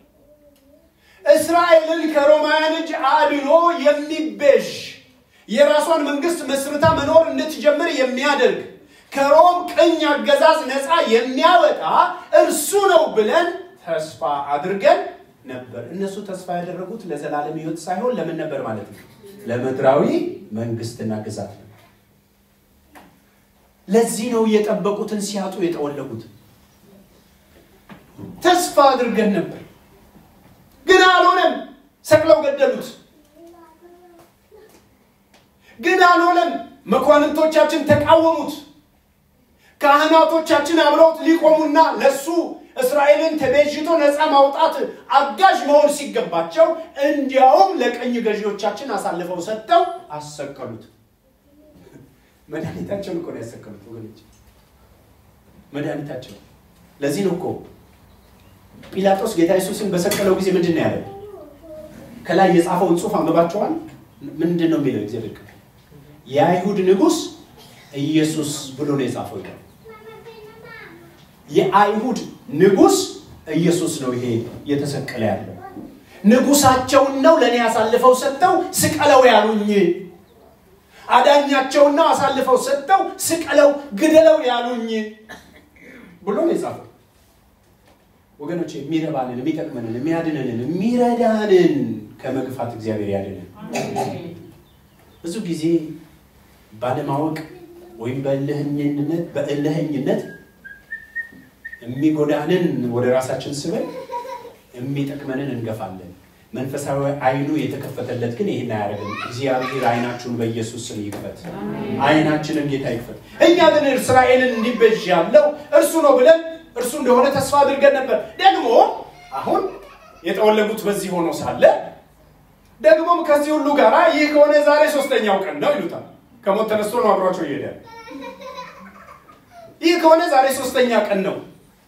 እስራኤልን ከሮማውያን እጅ አድኖ የሚቤዥ የራሷን መንግስት መስርታ መኖር እንድትጀምር የሚያደርግ ከሮም ቅኝ አገዛዝ ነፃ የሚያወጣ እርሱ ነው ብለን ተስፋ አድርገን ነበር። እነሱ ተስፋ ያደረጉት ለዘላለም ሕይወት ሳይሆን ለምን ነበር ማለት ነው? ለምድራዊ መንግስትና ግዛት ነው። ለዚህ ነው የጠበቁትን ሲያጡ የጠወለጉት። ተስፋ አድርገን ነበር፣ ግን አልሆነም። ሰቅለው ገደሉት። ግን አልሆነም። መኳንንቶቻችን ተቃወሙት። ካህናቶቻችን አብረውት ሊቆሙና ለሱ እስራኤልን ተቤዥቶ ነፃ ማውጣት አጋዥ መሆን ሲገባቸው እንዲያውም ለቀኝ ገዢዎቻችን አሳልፈው ሰጥተው አሰቀሉት። መድኃኒታቸውን እኮ ነው ያሰቀሉት ወገኖች፣ መድኃኒታቸው። ለዚህ ነው እኮ ጲላጦስ ጌታ ኢየሱስን በሰቀለው ጊዜ ምንድን ነው ያለው? ከላይ የጻፈውን ጽሑፍ አንብባቸዋል። ምንድን ነው የሚለው? እግዚአብሔር ቃል የአይሁድ ንጉሥ ኢየሱስ ብሎ ነው የጻፈው ይላል። የአይሁድ ንጉሥ ኢየሱስ ነው ይሄ እየተሰቀለ ያለው። ንጉሳቸውን ነው ለእኔ አሳልፈው ሰጥተው ስቀለው ያሉኝ። አዳኛቸውን ነው አሳልፈው ሰጥተው ስቀለው ግደለው ያሉኝ ብሎ ነው የጻፈው። ወገኖች የሚረባንን፣ የሚጠቅመንን፣ የሚያድነንን፣ የሚረዳንን ከመግፋት እግዚአብሔር ያድነን። ብዙ ጊዜ ባለማወቅ ወይም በእልህኝነት በእልህኝነት የሚጎዳንን ወደ ራሳችን ስበን የሚጠቅመንን እንገፋለን። መንፈሳዊ አይኑ የተከፈተለት ግን ይህን አያደርግም። እግዚአብሔር አይናችሁን በኢየሱስ ስም ይክፈት። አይናችንን ጌታ ይክፈት። እኛ ግን እስራኤልን እንዲቤዥ ያለው እርሱ ነው ብለን እርሱ እንደሆነ ተስፋ አድርገን ነበር። ደግሞ አሁን የጠወለጉት በዚህ ሆኖ ሳለ ደግሞም ከዚህ ሁሉ ጋር ይህ ከሆነ ዛሬ ሶስተኛው ቀን ነው ይሉታል። ከሞት ተነስቶ ነው አብሯቸው ይሄዳል። ይህ ከሆነ ዛሬ ሶስተኛ ቀን ነው።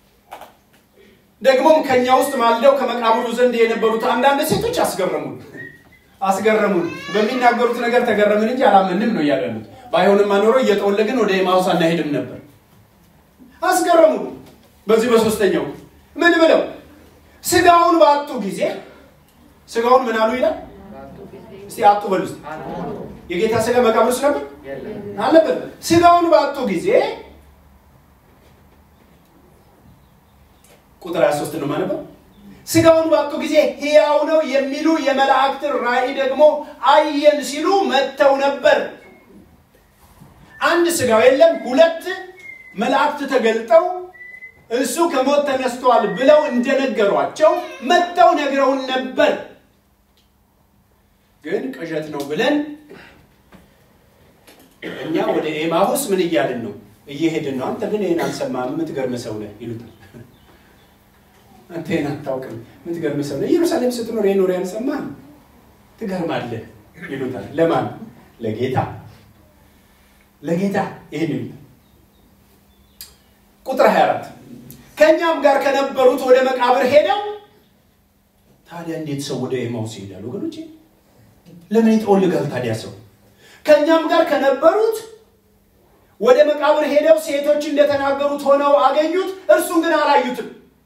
ደግሞም ከኛ ውስጥ ማልደው ከመቃብሩ ዘንድ የነበሩት አንዳንድ ሴቶች አስገረሙን አስገረሙን። በሚናገሩት ነገር ተገረምን እንጂ አላመንም ነው እያሉት። ባይሆንማ ኖሮ እየጠወለግን ወደ ኤማሁስ አናሄድም ነበር። አስገረሙን። በዚህ በሶስተኛው ምን ብለው ስጋውን ባጡ ጊዜ ስጋውን ምን አሉ ይላል። እስቲ አጡ በሉ እስቲ። የጌታ ስጋ መቃብር ውስጥ ነበር አልነበር? ስጋውን ባጡ ጊዜ ቁጥር 23 ነው ማለት ነው። ስጋውን ባጡ ጊዜ ሕያው ነው የሚሉ የመላእክትን ራእይ ደግሞ አየን ሲሉ መጥተው ነበር። አንድ ስጋው የለም፣ ሁለት መላእክት ተገልጠው እሱ ከሞት ተነስቷል ብለው እንደነገሯቸው መጥተው ነግረውን ነበር። ግን ቅዠት ነው ብለን እኛ ወደ ኤማሁስ ምን እያልን ነው? እየሄድን ነው። አንተ ግን ይህን አልሰማህም፣ የምትገርም ሰው ነህ ይሉታል። አንተ ይህን አታውቅም፣ የምትገርም ሰው ነህ። ኢየሩሳሌም ስትኖር የኖር ያልሰማህ ትገርማለህ ይሉታል። ለማን? ለጌታ ለጌታ ይህን ይሉታል። ቁጥር 24 ከእኛም ጋር ከነበሩት ወደ መቃብር ሄደው ታዲያ እንዴት ሰው ወደ ኤማውስ ይሄዳል? ወገኖቼ ለምን ይጠወልጋል ታዲያ ሰው? ከእኛም ጋር ከነበሩት ወደ መቃብር ሄደው ሴቶች እንደተናገሩት ሆነው አገኙት፣ እርሱን ግን አላዩትም።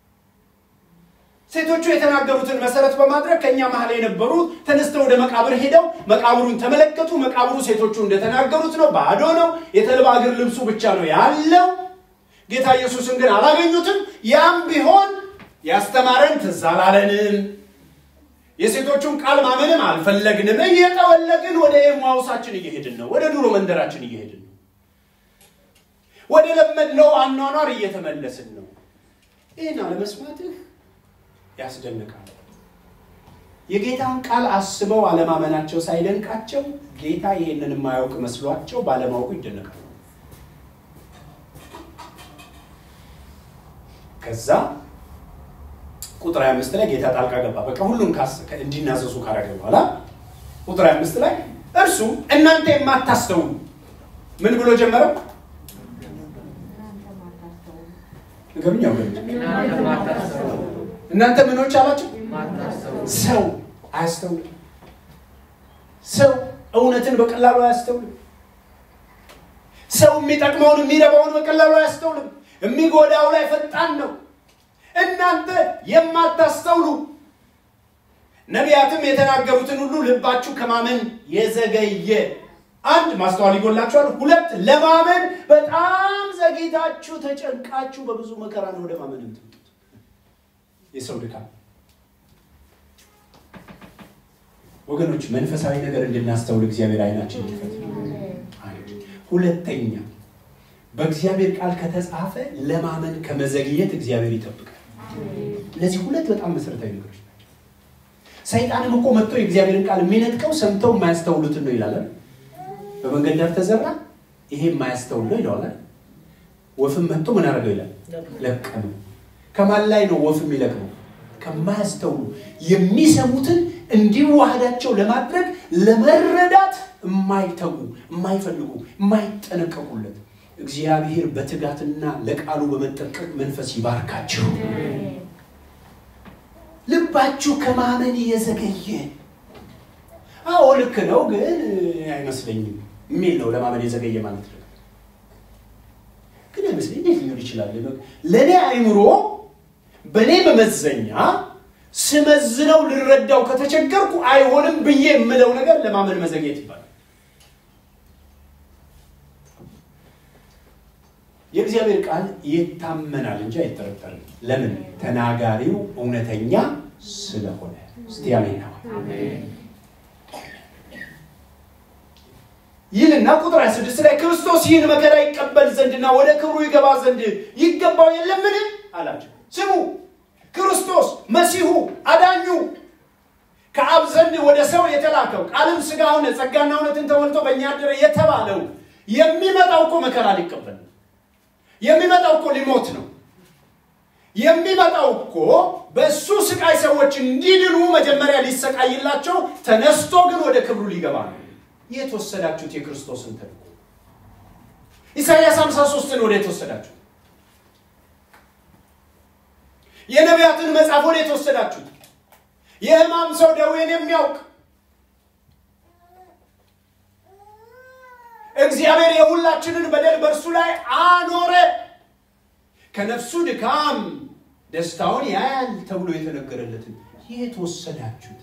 ሴቶቹ የተናገሩትን መሰረት በማድረግ ከእኛ መሀል የነበሩት ተነስተው ወደ መቃብር ሄደው መቃብሩን ተመለከቱ። መቃብሩ ሴቶቹ እንደተናገሩት ነው፣ ባዶ ነው። የተልባ እግር ልብሱ ብቻ ነው ያለው። ጌታ ኢየሱስን ግን አላገኙትም። ያም ቢሆን ያስተማረን ትዝ አላለንም። የሴቶቹን ቃል ማመንም አልፈለግንም። እየጠወለግን ወደ ኤማሁሳችን እየሄድን ነው። ወደ ድሮ መንደራችን እየሄድን ነው። ወደ ለመድነው አኗኗር እየተመለስን ነው። ይህን አለመስማትህ ያስደንቃል። የጌታን ቃል አስበው አለማመናቸው ሳይደንቃቸው ጌታ ይህንን የማያውቅ መስሏቸው ባለማወቁ ይደነቃል። ከዛ ቁጥር 25 ላይ ጌታ ጣልቃ ገባ። በቃ ሁሉም እንዲናዘዙ ካረገ በኋላ ቁጥር 25 ላይ እርሱ እናንተ የማታስተውሉ ምን ብሎ ጀመረው? ንገሩኝ። እናንተ ምኖች አላቸው ሰው አያስተውልም። ሰው እውነትን በቀላሉ አያስተውልም። ሰው የሚጠቅመውን የሚረባውን በቀላሉ አያስተውልም። የሚጎዳው ላይ ፈጣን ነው። እናንተ የማታስተውሉ ነቢያትም የተናገሩትን ሁሉ ልባችሁ ከማመን የዘገየ አንድ ማስተዋል ይጎላችኋል። ሁለት ለማመን በጣም ዘግይታችሁ ተጨንቃችሁ በብዙ መከራ ነው ወደ ማመን የምትመጡት። የሰው ድካም ወገኖች፣ መንፈሳዊ ነገር እንድናስተውል እግዚአብሔር አይናችን ይክፈት። ሁለተኛ በእግዚአብሔር ቃል ከተጻፈ ለማመን ከመዘግየት እግዚአብሔር ይጠብቃል። እነዚህ ሁለት በጣም መሰረታዊ ነገሮች ናቸው። ሰይጣንም እኮ መጥቶ የእግዚአብሔርን ቃል የሚነጥቀው ሰምተው የማያስተውሉትን ነው ይላል። በመንገድ ዳር ተዘራ፣ ይሄ የማያስተውል ነው ይለዋል። ወፍም መጥቶ ምን አደረገው ይላል? ለቀመው። ከማን ላይ ነው ወፍ የሚለቅመው? ከማያስተውሉ የሚሰሙትን እንዲዋሃዳቸው ለማድረግ ለመረዳት የማይተጉ የማይፈልጉ የማይጠነቀቁለት እግዚአብሔር በትጋትና ለቃሉ በመጠንቀቅ መንፈስ ይባርካችሁ። ልባችሁ ከማመን የዘገየ አዎ ልክ ነው ግን አይመስለኝም የሚል ነው። ለማመን የዘገየ ማለት ነው። ግን አይመስለኝ እንዴት ሊሆን ይችላል? ለእኔ አይምሮ በእኔ መመዘኛ ስመዝነው ልረዳው ከተቸገርኩ አይሆንም ብዬ የምለው ነገር ለማመን መዘግየት ይባላል። የእግዚአብሔር ቃል ይታመናል እንጂ አይጠረጠርም። ለምን? ተናጋሪው እውነተኛ ስለሆነ። እስቲ አሜን ነው ይህንና ቁጥር 26 ላይ ክርስቶስ ይህን መከራ ይቀበል ዘንድና ወደ ክብሩ ይገባ ዘንድ ይገባው የለምን አላቸው። ስሙ፣ ክርስቶስ መሲሁ አዳኙ ከአብ ዘንድ ወደ ሰው የተላከው ቃልም ሥጋ ሆነ ጸጋና እውነትን ተሞልቶ በእኛ አደረ የተባለው የሚመጣው እኮ መከራ ሊቀበል ነው። የሚመጣው እኮ ሊሞት ነው። የሚመጣው እኮ በእሱ ስቃይ ሰዎች እንዲድኑ መጀመሪያ ሊሰቃይላቸው ተነስቶ ግን ወደ ክብሩ ሊገባ ነው። የት ወሰዳችሁት? የክርስቶስን ተልእኮ ኢሳይያስ 53ን ወደ የት ወሰዳችሁት? የነቢያትን መጽሐፍ ወደ የት ወሰዳችሁት? የሕማም ሰው ደዌን የሚያውቅ እግዚአብሔር የሁላችንን በደል በእርሱ ላይ አኖረ፣ ከነፍሱ ድካም ደስታውን ያያል ተብሎ የተነገረለትን የት ወሰዳችሁት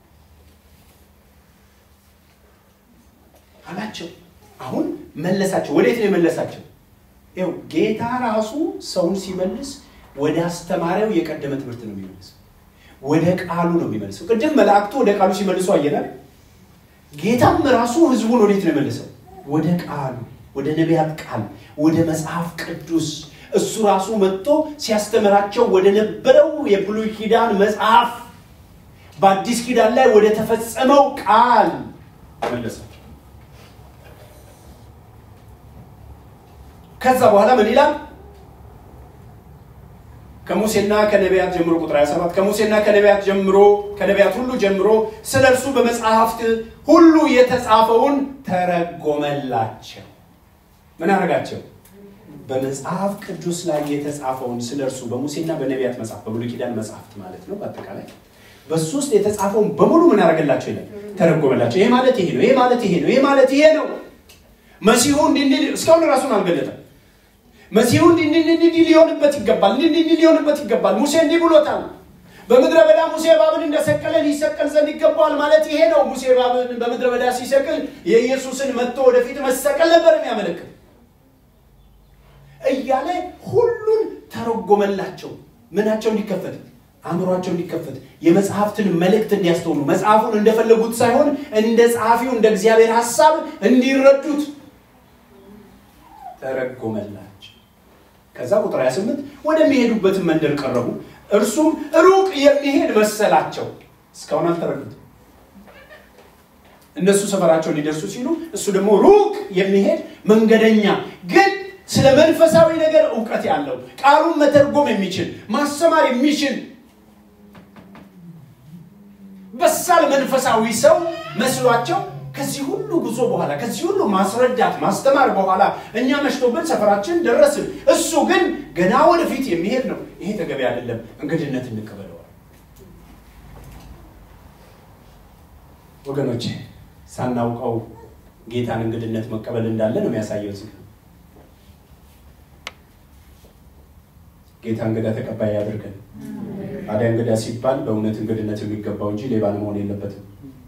አላቸው። አሁን መለሳቸው። ወዴት ነው የመለሳቸው? ይኸው ጌታ ራሱ ሰውን ሲመልስ ወደ አስተማሪው የቀደመ ትምህርት ነው የሚመልሰው። ወደ ቃሉ ነው የሚመልሰው። ቅድም መላእክቱ ወደ ቃሉ ሲመልሱ አየናል። ጌታም ራሱ ህዝቡን ወዴት ነው የመለሰው? ወደ ቃሉ፣ ወደ ነቢያት ቃል፣ ወደ መጽሐፍ ቅዱስ እሱ ራሱ መጥቶ ሲያስተምራቸው ወደ ነበረው የብሉይ ኪዳን መጽሐፍ በአዲስ ኪዳን ላይ ወደ ተፈጸመው ቃል መለሳቸው። ከዛ በኋላ ምን ይላል? ከሙሴና ከነቢያት ጀምሮ ቁጥር 27 ከሙሴና ከነቢያት ጀምሮ ከነቢያት ሁሉ ጀምሮ ስለ እርሱ በመጽሐፍት ሁሉ የተጻፈውን ተረጎመላቸው። ምን አደረጋቸው? በመጽሐፍ ቅዱስ ላይ የተጻፈውን ስለ እርሱ በሙሴና በነቢያት መጽሐፍ በብሉይ ኪዳን መጽሐፍት ማለት ነው። በአጠቃላይ በሱ ውስጥ የተጻፈውን በሙሉ ምን አደረገላቸው ይላል? ተረጎመላቸው። ይሄ ማለት ይሄ ነው፣ ይሄ ማለት ይሄ ነው፣ ይሄ ማለት ይሄ ነው። መሲሁ እንዲህ እንዲህ እስካሁን ራሱን አልገለጠም። መሲሁ እንዲህ እንዲህ እንዲህ ሊሆንበት ይገባል፣ እንዲህ እንዲህ ሊሆንበት ይገባል። ሙሴ እንዲህ ብሎታል። በምድረ በዳ ሙሴ እባብን እንደሰቀለ ሊሰቀል ዘንድ ይገባዋል ማለት ይሄ ነው። ሙሴ እባብን በምድረ በዳ ሲሰቅል የኢየሱስን መጥቶ ወደፊት መሰቀል ነበር የሚያመለክት እያለ ሁሉን ተረጎመላቸው። ምናቸው እንዲከፈት አእምሯቸው እንዲከፈት የመጽሐፍትን መልእክት እንዲያስተውሉ መጽሐፉን እንደፈለጉት ሳይሆን እንደ ጸሐፊው እንደ እግዚአብሔር ሐሳብ እንዲረዱት ተረጎመላቸው። ከዛ ቁጥር 28 ወደሚሄዱበትን መንደር ቀረቡ። እርሱም ሩቅ የሚሄድ መሰላቸው። እስካሁን አልተረዱትም። እነሱ ሰፈራቸው ሊደርሱ ሲሉ እሱ ደግሞ ሩቅ የሚሄድ መንገደኛ ግን ስለ መንፈሳዊ ነገር እውቀት ያለው ቃሉን መተርጎም የሚችል ማስተማር የሚችል በሳል መንፈሳዊ ሰው መስሏቸው ከዚህ ሁሉ ጉዞ በኋላ ከዚህ ሁሉ ማስረዳት ማስተማር በኋላ እኛ መሽቶብን ሰፈራችን ደረስን። እሱ ግን ገና ወደፊት የሚሄድ ነው። ይሄ ተገቢ አይደለም፣ እንግድነት እንቀበለዋል። ወገኖቼ ሳናውቀው ጌታን እንግድነት መቀበል እንዳለ ነው የሚያሳየው። እዚህ ጌታ እንግዳ ተቀባይ ያደርገን። ታዲያ እንግዳ ሲባል በእውነት እንግድነት የሚገባው እንጂ ሌባ መሆን የለበትም።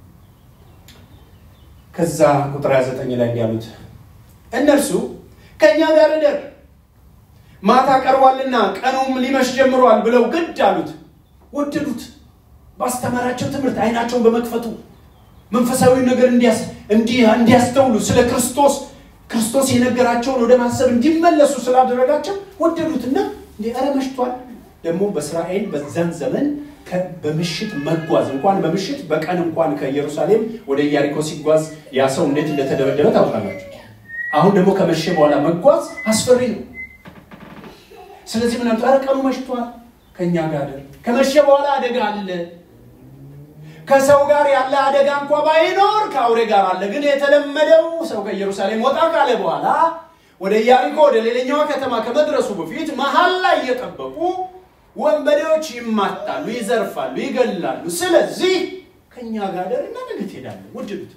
ከዛ ቁጥር 29 ላይ ያሉት እነርሱ ከእኛ ጋር እደር ማታ ቀርቧልና ቀኑም ሊመሽ ጀምሯል ብለው ግድ አሉት። ወደዱት። ባስተማራቸው ትምህርት አይናቸውን በመክፈቱ መንፈሳዊ ነገር እንዲያስተውሉ ስለ ክርስቶስ ክርስቶስ የነገራቸውን ወደ ማሰብ እንዲመለሱ ስላደረጋቸው ወደዱትና እንደ ኧረ መሽቷል። ደግሞ በእስራኤል በዛን ዘመን በምሽት መጓዝ እንኳን በምሽት በቀን እንኳን ከኢየሩሳሌም ወደ ኢያሪኮ ሲጓዝ ያ ሰው እንዴት እንደተደበደበ ታውቃላችሁ። አሁን ደግሞ ከመሸ በኋላ መጓዝ አስፈሪ ነው። ስለዚህ ምን ኧረ ቀኑ መሽቷል፣ ከእኛ ጋር ከመሸ በኋላ አደጋ አለ። ከሰው ጋር ያለ አደጋ እንኳ ባይኖር ከአውሬ ጋር አለ። ግን የተለመደው ሰው ከኢየሩሳሌም ወጣ ካለ በኋላ ወደ ኢያሪኮ ወደ ሌላኛዋ ከተማ ከመድረሱ በፊት መሀል ላይ እየጠበቁ ወንበዴዎች ይማታሉ፣ ይዘርፋሉ፣ ይገላሉ። ስለዚህ ከእኛ ጋር ደርና ነገ ትሄዳለን። ውድዱት።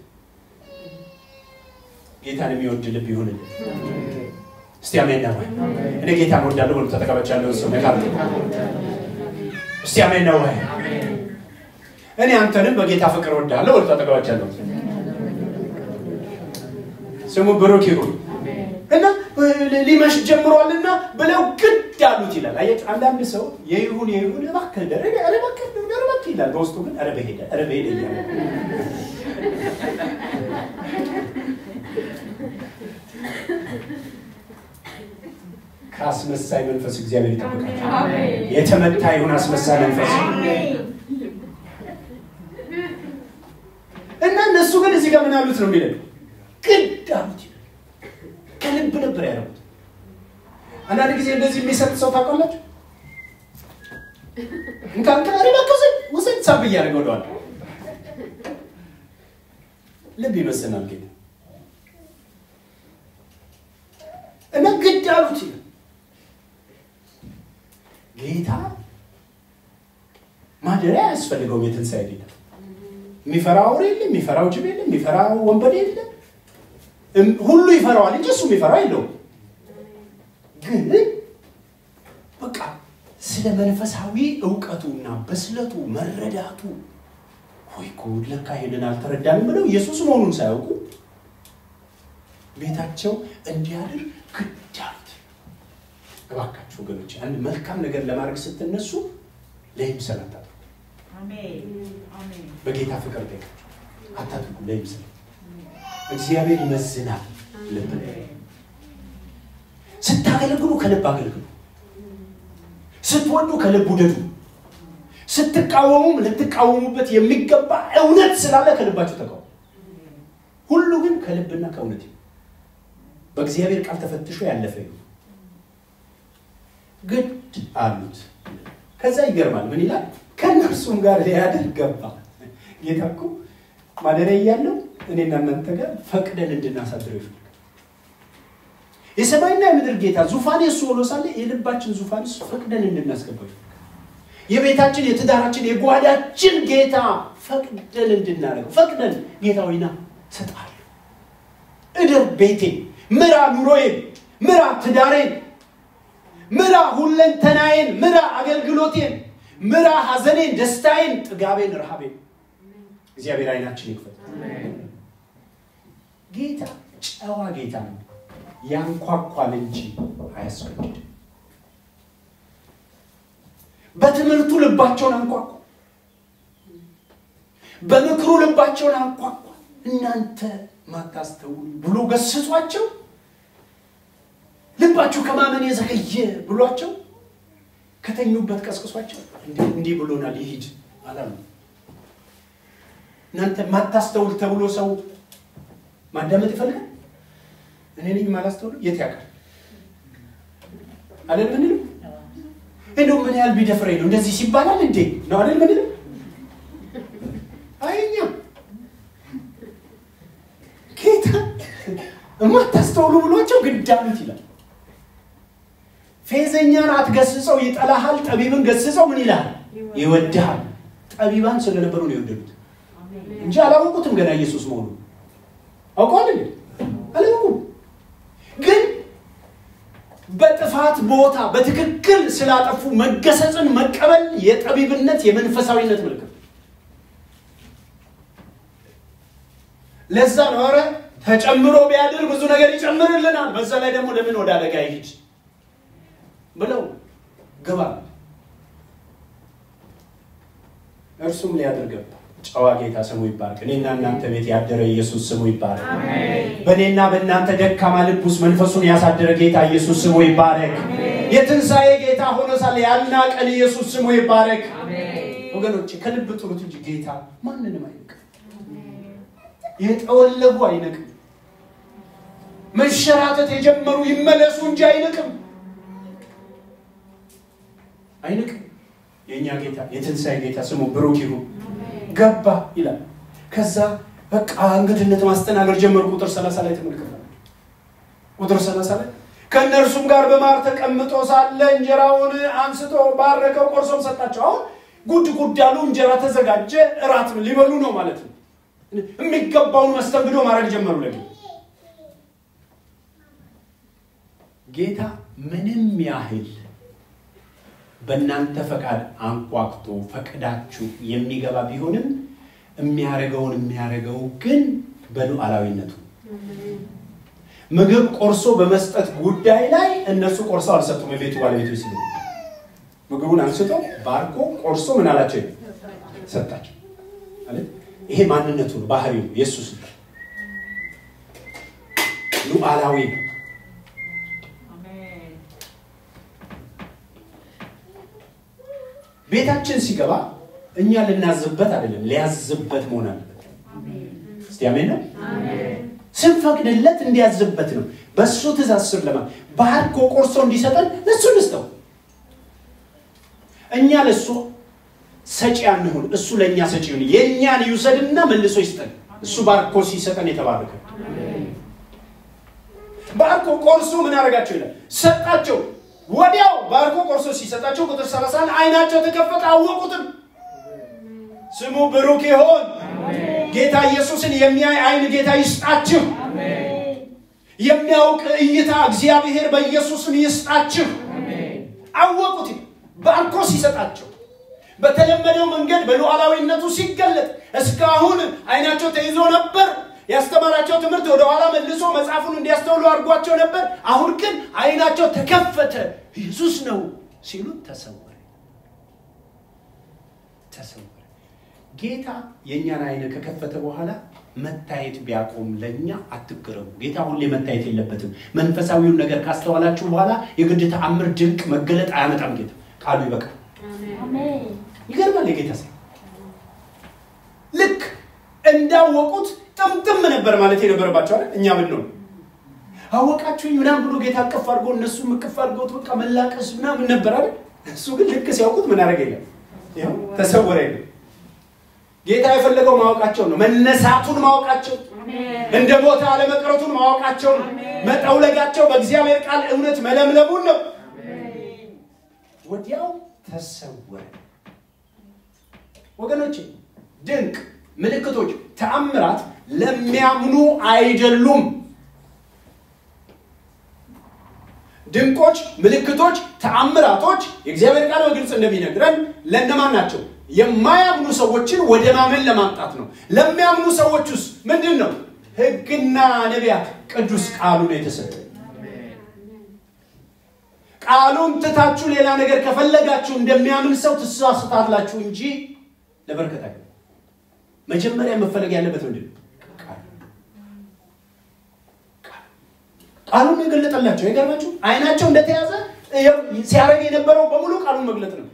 ጌታን የሚወድ ልብ ይሁንልን። እስቲ አሜን ነው ወይ? እኔ ጌታን ወዳለሁ ብሎ ተጠቀበቻለሁ። ሰው ነካል። እስቲ አሜን ነው ወይ? እኔ አንተንም በጌታ ፍቅር ወዳለሁ ብሎ ተጠቀበቻለሁ። ስሙ ብሩክ ይሁን። እና ሊመሽ ጀምሯልና ብለው ግድ አሉት ይላል። አየህ አንዳንድ ሰው የይሁን የይሁን እባክህ ደረ ኧረ እባክህ ደረ እባክህ ይላል። በውስጡ ግን ኧረ በሄደ ኧረ በሄደ እያለ ከአስመሳይ መንፈስ እግዚአብሔር ይጠብቃል። የተመታ ይሁን አስመሳይ መንፈስ እና እነሱ ግን እዚህ ጋር ምን አሉት ነው የሚለው ግድ አሉት ይላል። ከልብ ነበር ያደረጉት። አንዳንድ ጊዜ እንደዚህ የሚሰጥ ሰው ታውቃላችሁ። እንካን ከሪ በከሰ ውሰድ ሳብ እያደረገ ወደዋል። ልብ ይመስናል ጌታ እና ግድ አሉት ይላል። ጌታ ማደሪያ አያስፈልገውም። የትንሣኤ ጌታ የሚፈራው አውሬ የለም፣ የሚፈራው ጅብ የለም፣ የሚፈራው ወንበዴ የለም። ሁሉ ይፈራዋል እንጂ እሱ የሚፈራው የለውም። ግን በቃ ስለ መንፈሳዊ እውቀቱና በስለቱ መረዳቱ ወይ ጉድ ለካ ይሄንን አልተረዳንም ብለው ኢየሱስ መሆኑን ሳያውቁ ቤታቸው እንዲያድር ግድ አሉት። እባካችሁ ወገኖች አንድ መልካም ነገር ለማድረግ ስትነሱ ለይምሰል አታድርጉ። በጌታ ፍቅር ጠይቃችሁ አታድርጉ ለይምሰል እግዚአብሔር ይመዝናል። ልብ ስታገለግሉ ከልብ አገልግሉ። ስትወዱ ከልብ ውደዱ። ስትቃወሙም ልትቃወሙበት የሚገባ እውነት ስላለ ከልባችሁ ተቃወሙ። ሁሉ ግን ከልብና ከእውነት በእግዚአብሔር ቃል ተፈትሾ ያለፈ ይሁን። ግድ አሉት። ከዛ ይገርማል። ምን ይላል? ከእነርሱም ጋር ሊያድር ገባ። ጌታ እኮ ማደሪያ እያለው እኔና እናንተ ጋር ፈቅደን እንድናሳድረው ይፈልጋል። የሰማይና የምድር ጌታ ዙፋን የእሱ ሆኖ ሳለ የልባችን ዙፋን እሱ ፈቅደን እንድናስገባው ይፈልጋል። የቤታችን፣ የትዳራችን፣ የጓዳችን ጌታ ፈቅደን እንድናደርገው ፈቅደን ጌታ ሆይና እሰጥሃለሁ፣ እደር ቤቴን፣ ምራ ኑሮዬን፣ ምራ ትዳሬን፣ ምራ ሁለንተናዬን፣ ምራ አገልግሎቴን፣ ምራ ሐዘኔን፣ ደስታዬን፣ ጥጋቤን፣ ረሃቤን። እግዚአብሔር አይናችን ይክፈት። ጌታ ጨዋ ጌታ ነው። ያንኳኳል እንጂ አያስገድድም። በትምህርቱ ልባቸውን አንኳኳ፣ በምክሩ ልባቸውን አንኳኳ። እናንተ ማታስተውሉ ብሎ ገስጿቸው፣ ልባችሁ ከማመን የዘገየ ብሏቸው፣ ከተኙበት ቀስቅሷቸው እንዲህ ብሎናል ይሂድ አላሉ። እናንተ ማታስተውል ተብሎ ሰው ማዳመጥ ይፈልጋል። እኔ ነኝ ማላስተውል የት ያውቃል አለን ምንለው እንደው ምን ያህል ቢደፍረኝ ነው እንደዚህ ሲባላል እንዴ ነው አይደል ምንለው አይኛ ጌታ የማታስተውሉ ብሏቸው ግድ አሉት ይላል ፌዘኛን አትገስጸው ይጠላሃል ጠቢብን ገስጸው ምን ይልሃል ይወድሃል ጠቢባን ስለነበሩ ነው የወደዱት እንጂ አላወቁትም ገና ኢየሱስ መሆኑ አውቀዋል እንዴ? አላወቁም። ግን በጥፋት ቦታ በትክክል ስላጠፉ መገሰጽን መቀበል የጠቢብነት የመንፈሳዊነት ምልክት ለዛ ነው ኧረ ተጨምሮ ቢያድር ብዙ ነገር ይጨምርልናል። በዛ ላይ ደግሞ ለምን ወደ አደጋ ይሂድ ብለው ግባ እርሱም ሊያድር ገባ። ጨዋ ጌታ ስሙ ይባረክ። እኔና እናንተ ቤት ያደረ ኢየሱስ ስሙ ይባረክ። በእኔና በእናንተ ደካማ ልብ ውስጥ መንፈሱን ያሳደረ ጌታ ኢየሱስ ስሙ ይባረክ። የትንሣኤ ጌታ ሆኖ ሳለ ያልናቀን ኢየሱስ ስሙ ይባረክ። ወገኖች ከልብ ጥሩት እንጂ ጌታ ማንንም አይንቅም። የጠወለጉ አይንቅም። መንሸራተት የጀመሩ ይመለሱ እንጂ አይንቅም አይንቅም። የእኛ ጌታ የትንሣኤ ጌታ ስሙ ብሩክ ይሁን። ገባ ይላል። ከዛ በቃ እንግድነት ማስተናገድ ጀመሩ። ቁጥር ሰላሳ ላይ ተመልክተናል። ቁጥር ሰላሳ ላይ ከእነርሱም ጋር በማር ተቀምጦ ሳለ እንጀራውን አንስቶ ባረከው፣ ቆርሶም ሰጣቸው። አሁን ጉድ ጉድ ያሉ እንጀራ ተዘጋጀ፣ እራት ሊበሉ ነው ማለት ነው። የሚገባውን መስተንግዶ ማድረግ ጀመሩ። ለጌ ጌታ ምንም ያህል በእናንተ ፈቃድ አንኳኩቶ ፈቅዳችሁ የሚገባ ቢሆንም የሚያደርገውን የሚያደርገው ግን በሉዓላዊነቱ ምግብ ቆርሶ በመስጠት ጉዳይ ላይ እነሱ ቆርሰው አልሰጡም። የቤቱ ባለቤቶች ሲሉ ምግቡን አንስቶ ባርኮ ቆርሶ ምን አላቸው? ሰጣቸው። ይሄ ማንነቱ ነው፣ ባህሪው የእሱ ስልጣን ሉዓላዊ ነው። ቤታችን ሲገባ እኛ ልናዝበት አይደለም፣ ሊያዝበት መሆን አለበት። እስቲ አሜን ነው። ስንፈቅድለት እንዲያዝበት ነው። በእሱ ትእዛዝ ስር ለማ ባርኮ ቆርሶ እንዲሰጠን ለእሱ እንስጠው። እኛ ለእሱ ሰጪ አንሁን፣ እሱ ለእኛ ሰጪ ይሁን። የእኛን ይውሰድና መልሶ ይስጠን። እሱ ባርኮ ሲሰጠን የተባረከ ባርኮ ቆርሶ ምን አደረጋቸው ይላል ሰጣቸው። ወዲያው ባርኮ ቆርሶ ሲሰጣቸው ቁጥር 30 አይናቸው ተከፈተ፣ አወቁትም። ስሙ ብሩክ ይሆን። ጌታ ኢየሱስን የሚያይ አይን ጌታ ይስጣችሁ። የሚያውቅ እይታ እግዚአብሔር በኢየሱስም ይስጣችሁ። አወቁት። ባርኮ ሲሰጣቸው በተለመደው መንገድ በሉዓላዊነቱ ሲገለጥ እስካሁን አይናቸው ተይዞ ነበር። ያስተማራቸው ትምህርት ወደ ኋላ መልሶ መጽሐፉን እንዲያስተውሉ አድርጓቸው ነበር። አሁን ግን አይናቸው ተከፈተ። ኢየሱስ ነው ሲሉ ተሰወረ ተሰወረ። ጌታ የእኛን አይን ከከፈተ በኋላ መታየት ቢያቆም ለእኛ አትገረሙ። ጌታ ሁሌ መታየት የለበትም። መንፈሳዊውን ነገር ካስተዋላችሁ በኋላ የግድ ተአምር፣ ድንቅ መገለጥ አያመጣም። ጌታ ቃሉ ይበቃል። ይገርማል። የጌታ ሰው ልክ እንዳወቁት ጥምጥም ነበር ማለት የነበረባቸው አይደል? እኛ ምን ነው አወቃችሁኝ ምናምን ብሎ ጌታ እቅፍ አድርጎ እነሱ እቅፍ አድርገውት በቃ መላቀስ ምናምን ነበር አይደል? እሱ ግን ልክ ሲያውቁት ምን አደረገ? የለም ይኸው ተሰወረ። የለም ጌታ የፈለገው ማወቃቸው ነው። መነሳቱን ማወቃቸው፣ እንደ ቦታ አለመቅረቱን ማወቃቸው ነው። መጠውለጋቸው በእግዚአብሔር ቃል እውነት መለምለሙን ነው። ወዲያው ተሰወረ። ወገኖቼ ድንቅ ምልክቶች፣ ተአምራት ለሚያምኑ አይደሉም። ድንቆች፣ ምልክቶች፣ ተአምራቶች የእግዚአብሔር ቃል በግልጽ እንደሚነግረን ለእነማን ናቸው? የማያምኑ ሰዎችን ወደ ማመን ለማምጣት ነው። ለሚያምኑ ሰዎች ውስጥ ምንድን ነው? ሕግና ነቢያት ቅዱስ ቃሉ ነው የተሰጠ። ቃሉን ትታችሁ ሌላ ነገር ከፈለጋችሁ እንደሚያምን ሰው ትሳስታላችሁ እንጂ ለበረከት አይደለም። መጀመሪያ መፈለግ ያለበት ምንድን ነው? ቃሉን የገለጠላቸው የገርማችሁ አይናቸው እንደተያዘ ሲያደርግ የነበረው በሙሉ ቃሉን መግለጥ ነው።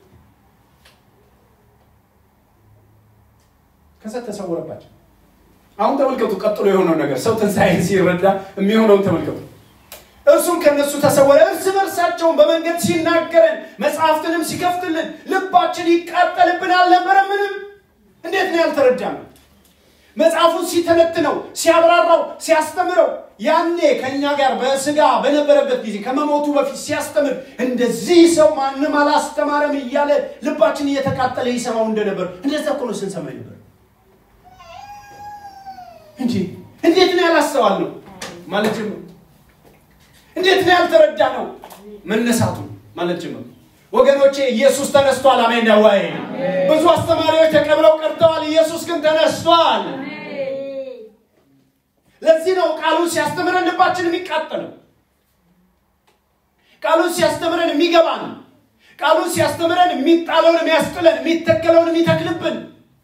ከዛ ተሰወረባቸው። አሁን ተመልከቱ፣ ቀጥሎ የሆነው ነገር ሰው ትንሣኤን ሲረዳ የሚሆነውን ተመልከቱ። እርሱም ከነሱ ተሰወረ፣ እርስ በርሳቸውን በመንገድ ሲናገረን መጽሐፍትንም ሲከፍትልን ልባችን ይቃጠልብን አልነበረ? ምንም እንዴት ነው ያልተረዳነው? መጽሐፉን ሲተነትነው ሲያብራራው ሲያስተምረው ያኔ ከእኛ ጋር በስጋ በነበረበት ጊዜ ከመሞቱ በፊት ሲያስተምር እንደዚህ ሰው ማንም አላስተማረም እያለ ልባችን እየተቃጠለ ይሰማው እንደነበር እንደዛ እኮ ነው ስንሰማ ነበር። እንጂ እንዴት ነው ያላስተዋል ነው ማለት ጀመሩ። እንዴት ነው ያልተረዳ ነው መነሳቱ ማለት ጀመሩ። ወገኖቼ ኢየሱስ ተነስቷል። አሜን ነው ወይ? ብዙ አስተማሪዎች ተቀብለው ቀርተዋል። ኢየሱስ ግን ተነስቷል። ለዚህ ነው ቃሉን ሲያስተምረን ልባችን የሚቃጠለው። ቃሉን ሲያስተምረን የሚገባን፣ ቃሉን ሲያስተምረን የሚጣለውን የሚያስጥለን፣ የሚተከለውን የሚተክልብን።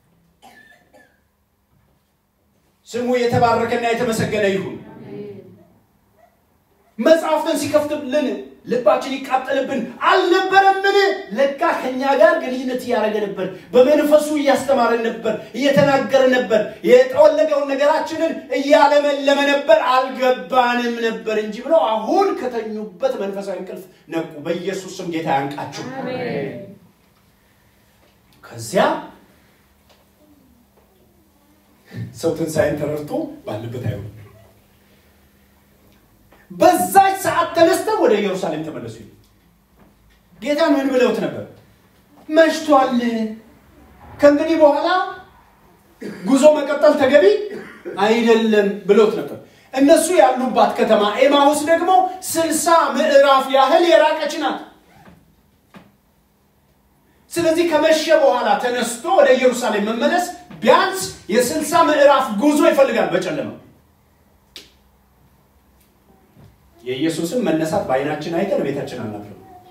ስሙ የተባረከና የተመሰገነ ይሁን። መጽሐፍትን ሲከፍትልን ልባችን ይቃጠልብን አልነበረምን? ለካ ከኛ ጋር ግንኙነት እያደረገ ነበር። በመንፈሱ እያስተማረን ነበር፣ እየተናገረ ነበር። የጠወለገውን ነገራችንን እያለመለመ ነበር። አልገባንም ነበር እንጂ ብለው አሁን ከተኙበት መንፈሳዊ እንቅልፍ ነቁ። በኢየሱስ ስም ጌታ ያንቃችሁ። ከዚያ ሰው ትንሣኤን ተረድቶ ባለበት አይሆንም። በዛች ሰዓት ተነስተው ወደ ኢየሩሳሌም ተመለሱ። ጌታን ምን ብለውት ነበር? መሽቷል፣ ከእንግዲህ በኋላ ጉዞ መቀጠል ተገቢ አይደለም ብለውት ነበር። እነሱ ያሉባት ከተማ ኤማሁስ ደግሞ ስልሳ ምዕራፍ ያህል የራቀች ናት። ስለዚህ ከመሸ በኋላ ተነስቶ ወደ ኢየሩሳሌም መመለስ ቢያንስ የስልሳ ምዕራፍ ጉዞ ይፈልጋል በጨለማ የኢየሱስን መነሳት በአይናችን አይተን ቤታችን አናፍርም።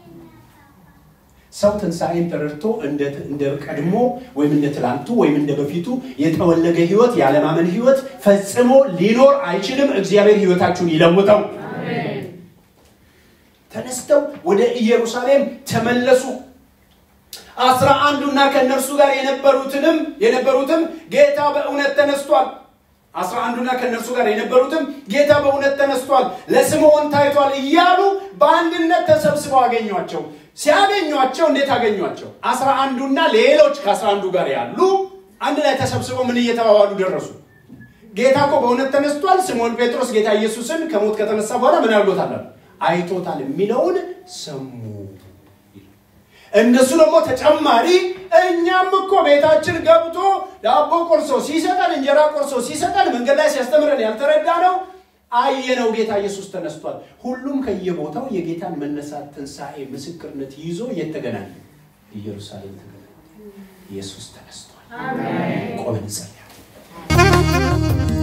ሰው ትንሣኤን ተረድቶ እንደ ቀድሞ ወይም እንደ ትላንቱ ወይም እንደ በፊቱ የጠወለገ ህይወት ያለማመን ህይወት ፈጽሞ ሊኖር አይችልም። እግዚአብሔር ህይወታችሁን ይለውጠው። ተነስተው ወደ ኢየሩሳሌም ተመለሱ። አስራ አንዱና ከእነርሱ ጋር የነበሩትንም የነበሩትም ጌታ በእውነት ተነስቷል አስራ አንዱና ከእነርሱ ጋር የነበሩትም ጌታ በእውነት ተነስቷል፣ ለስምዖን ታይቷል እያሉ በአንድነት ተሰብስበው አገኟቸው። ሲያገኟቸው እንዴት አገኟቸው? አስራ አንዱና ሌሎች ከአስራ አንዱ ጋር ያሉ አንድ ላይ ተሰብስበው ምን እየተባባሉ ደረሱ? ጌታ እኮ በእውነት ተነስቷል። ስምዖን ጴጥሮስ ጌታ ኢየሱስን ከሞት ከተነሳ በኋላ ምን አድርጎታል? አይቶታል የሚለውን ሰሙ። እነሱ ደግሞ ተጨማሪ እኛም እኮ ቤታችን ገብቶ ዳቦ ቆርሶ ሲሰጠን እንጀራ ቆርሶ ሲሰጠን መንገድ ላይ ሲያስተምረን ያልተረዳ ነው አየነው። ጌታ ኢየሱስ ተነስቷል። ሁሉም ከየቦታው የጌታን መነሳት ትንሣኤ ምስክርነት ይዞ የተገናኘ ኢየሩሳሌም ተገናኘ። ኢየሱስ ተነስቷል። ቆመን እንጸልያለን።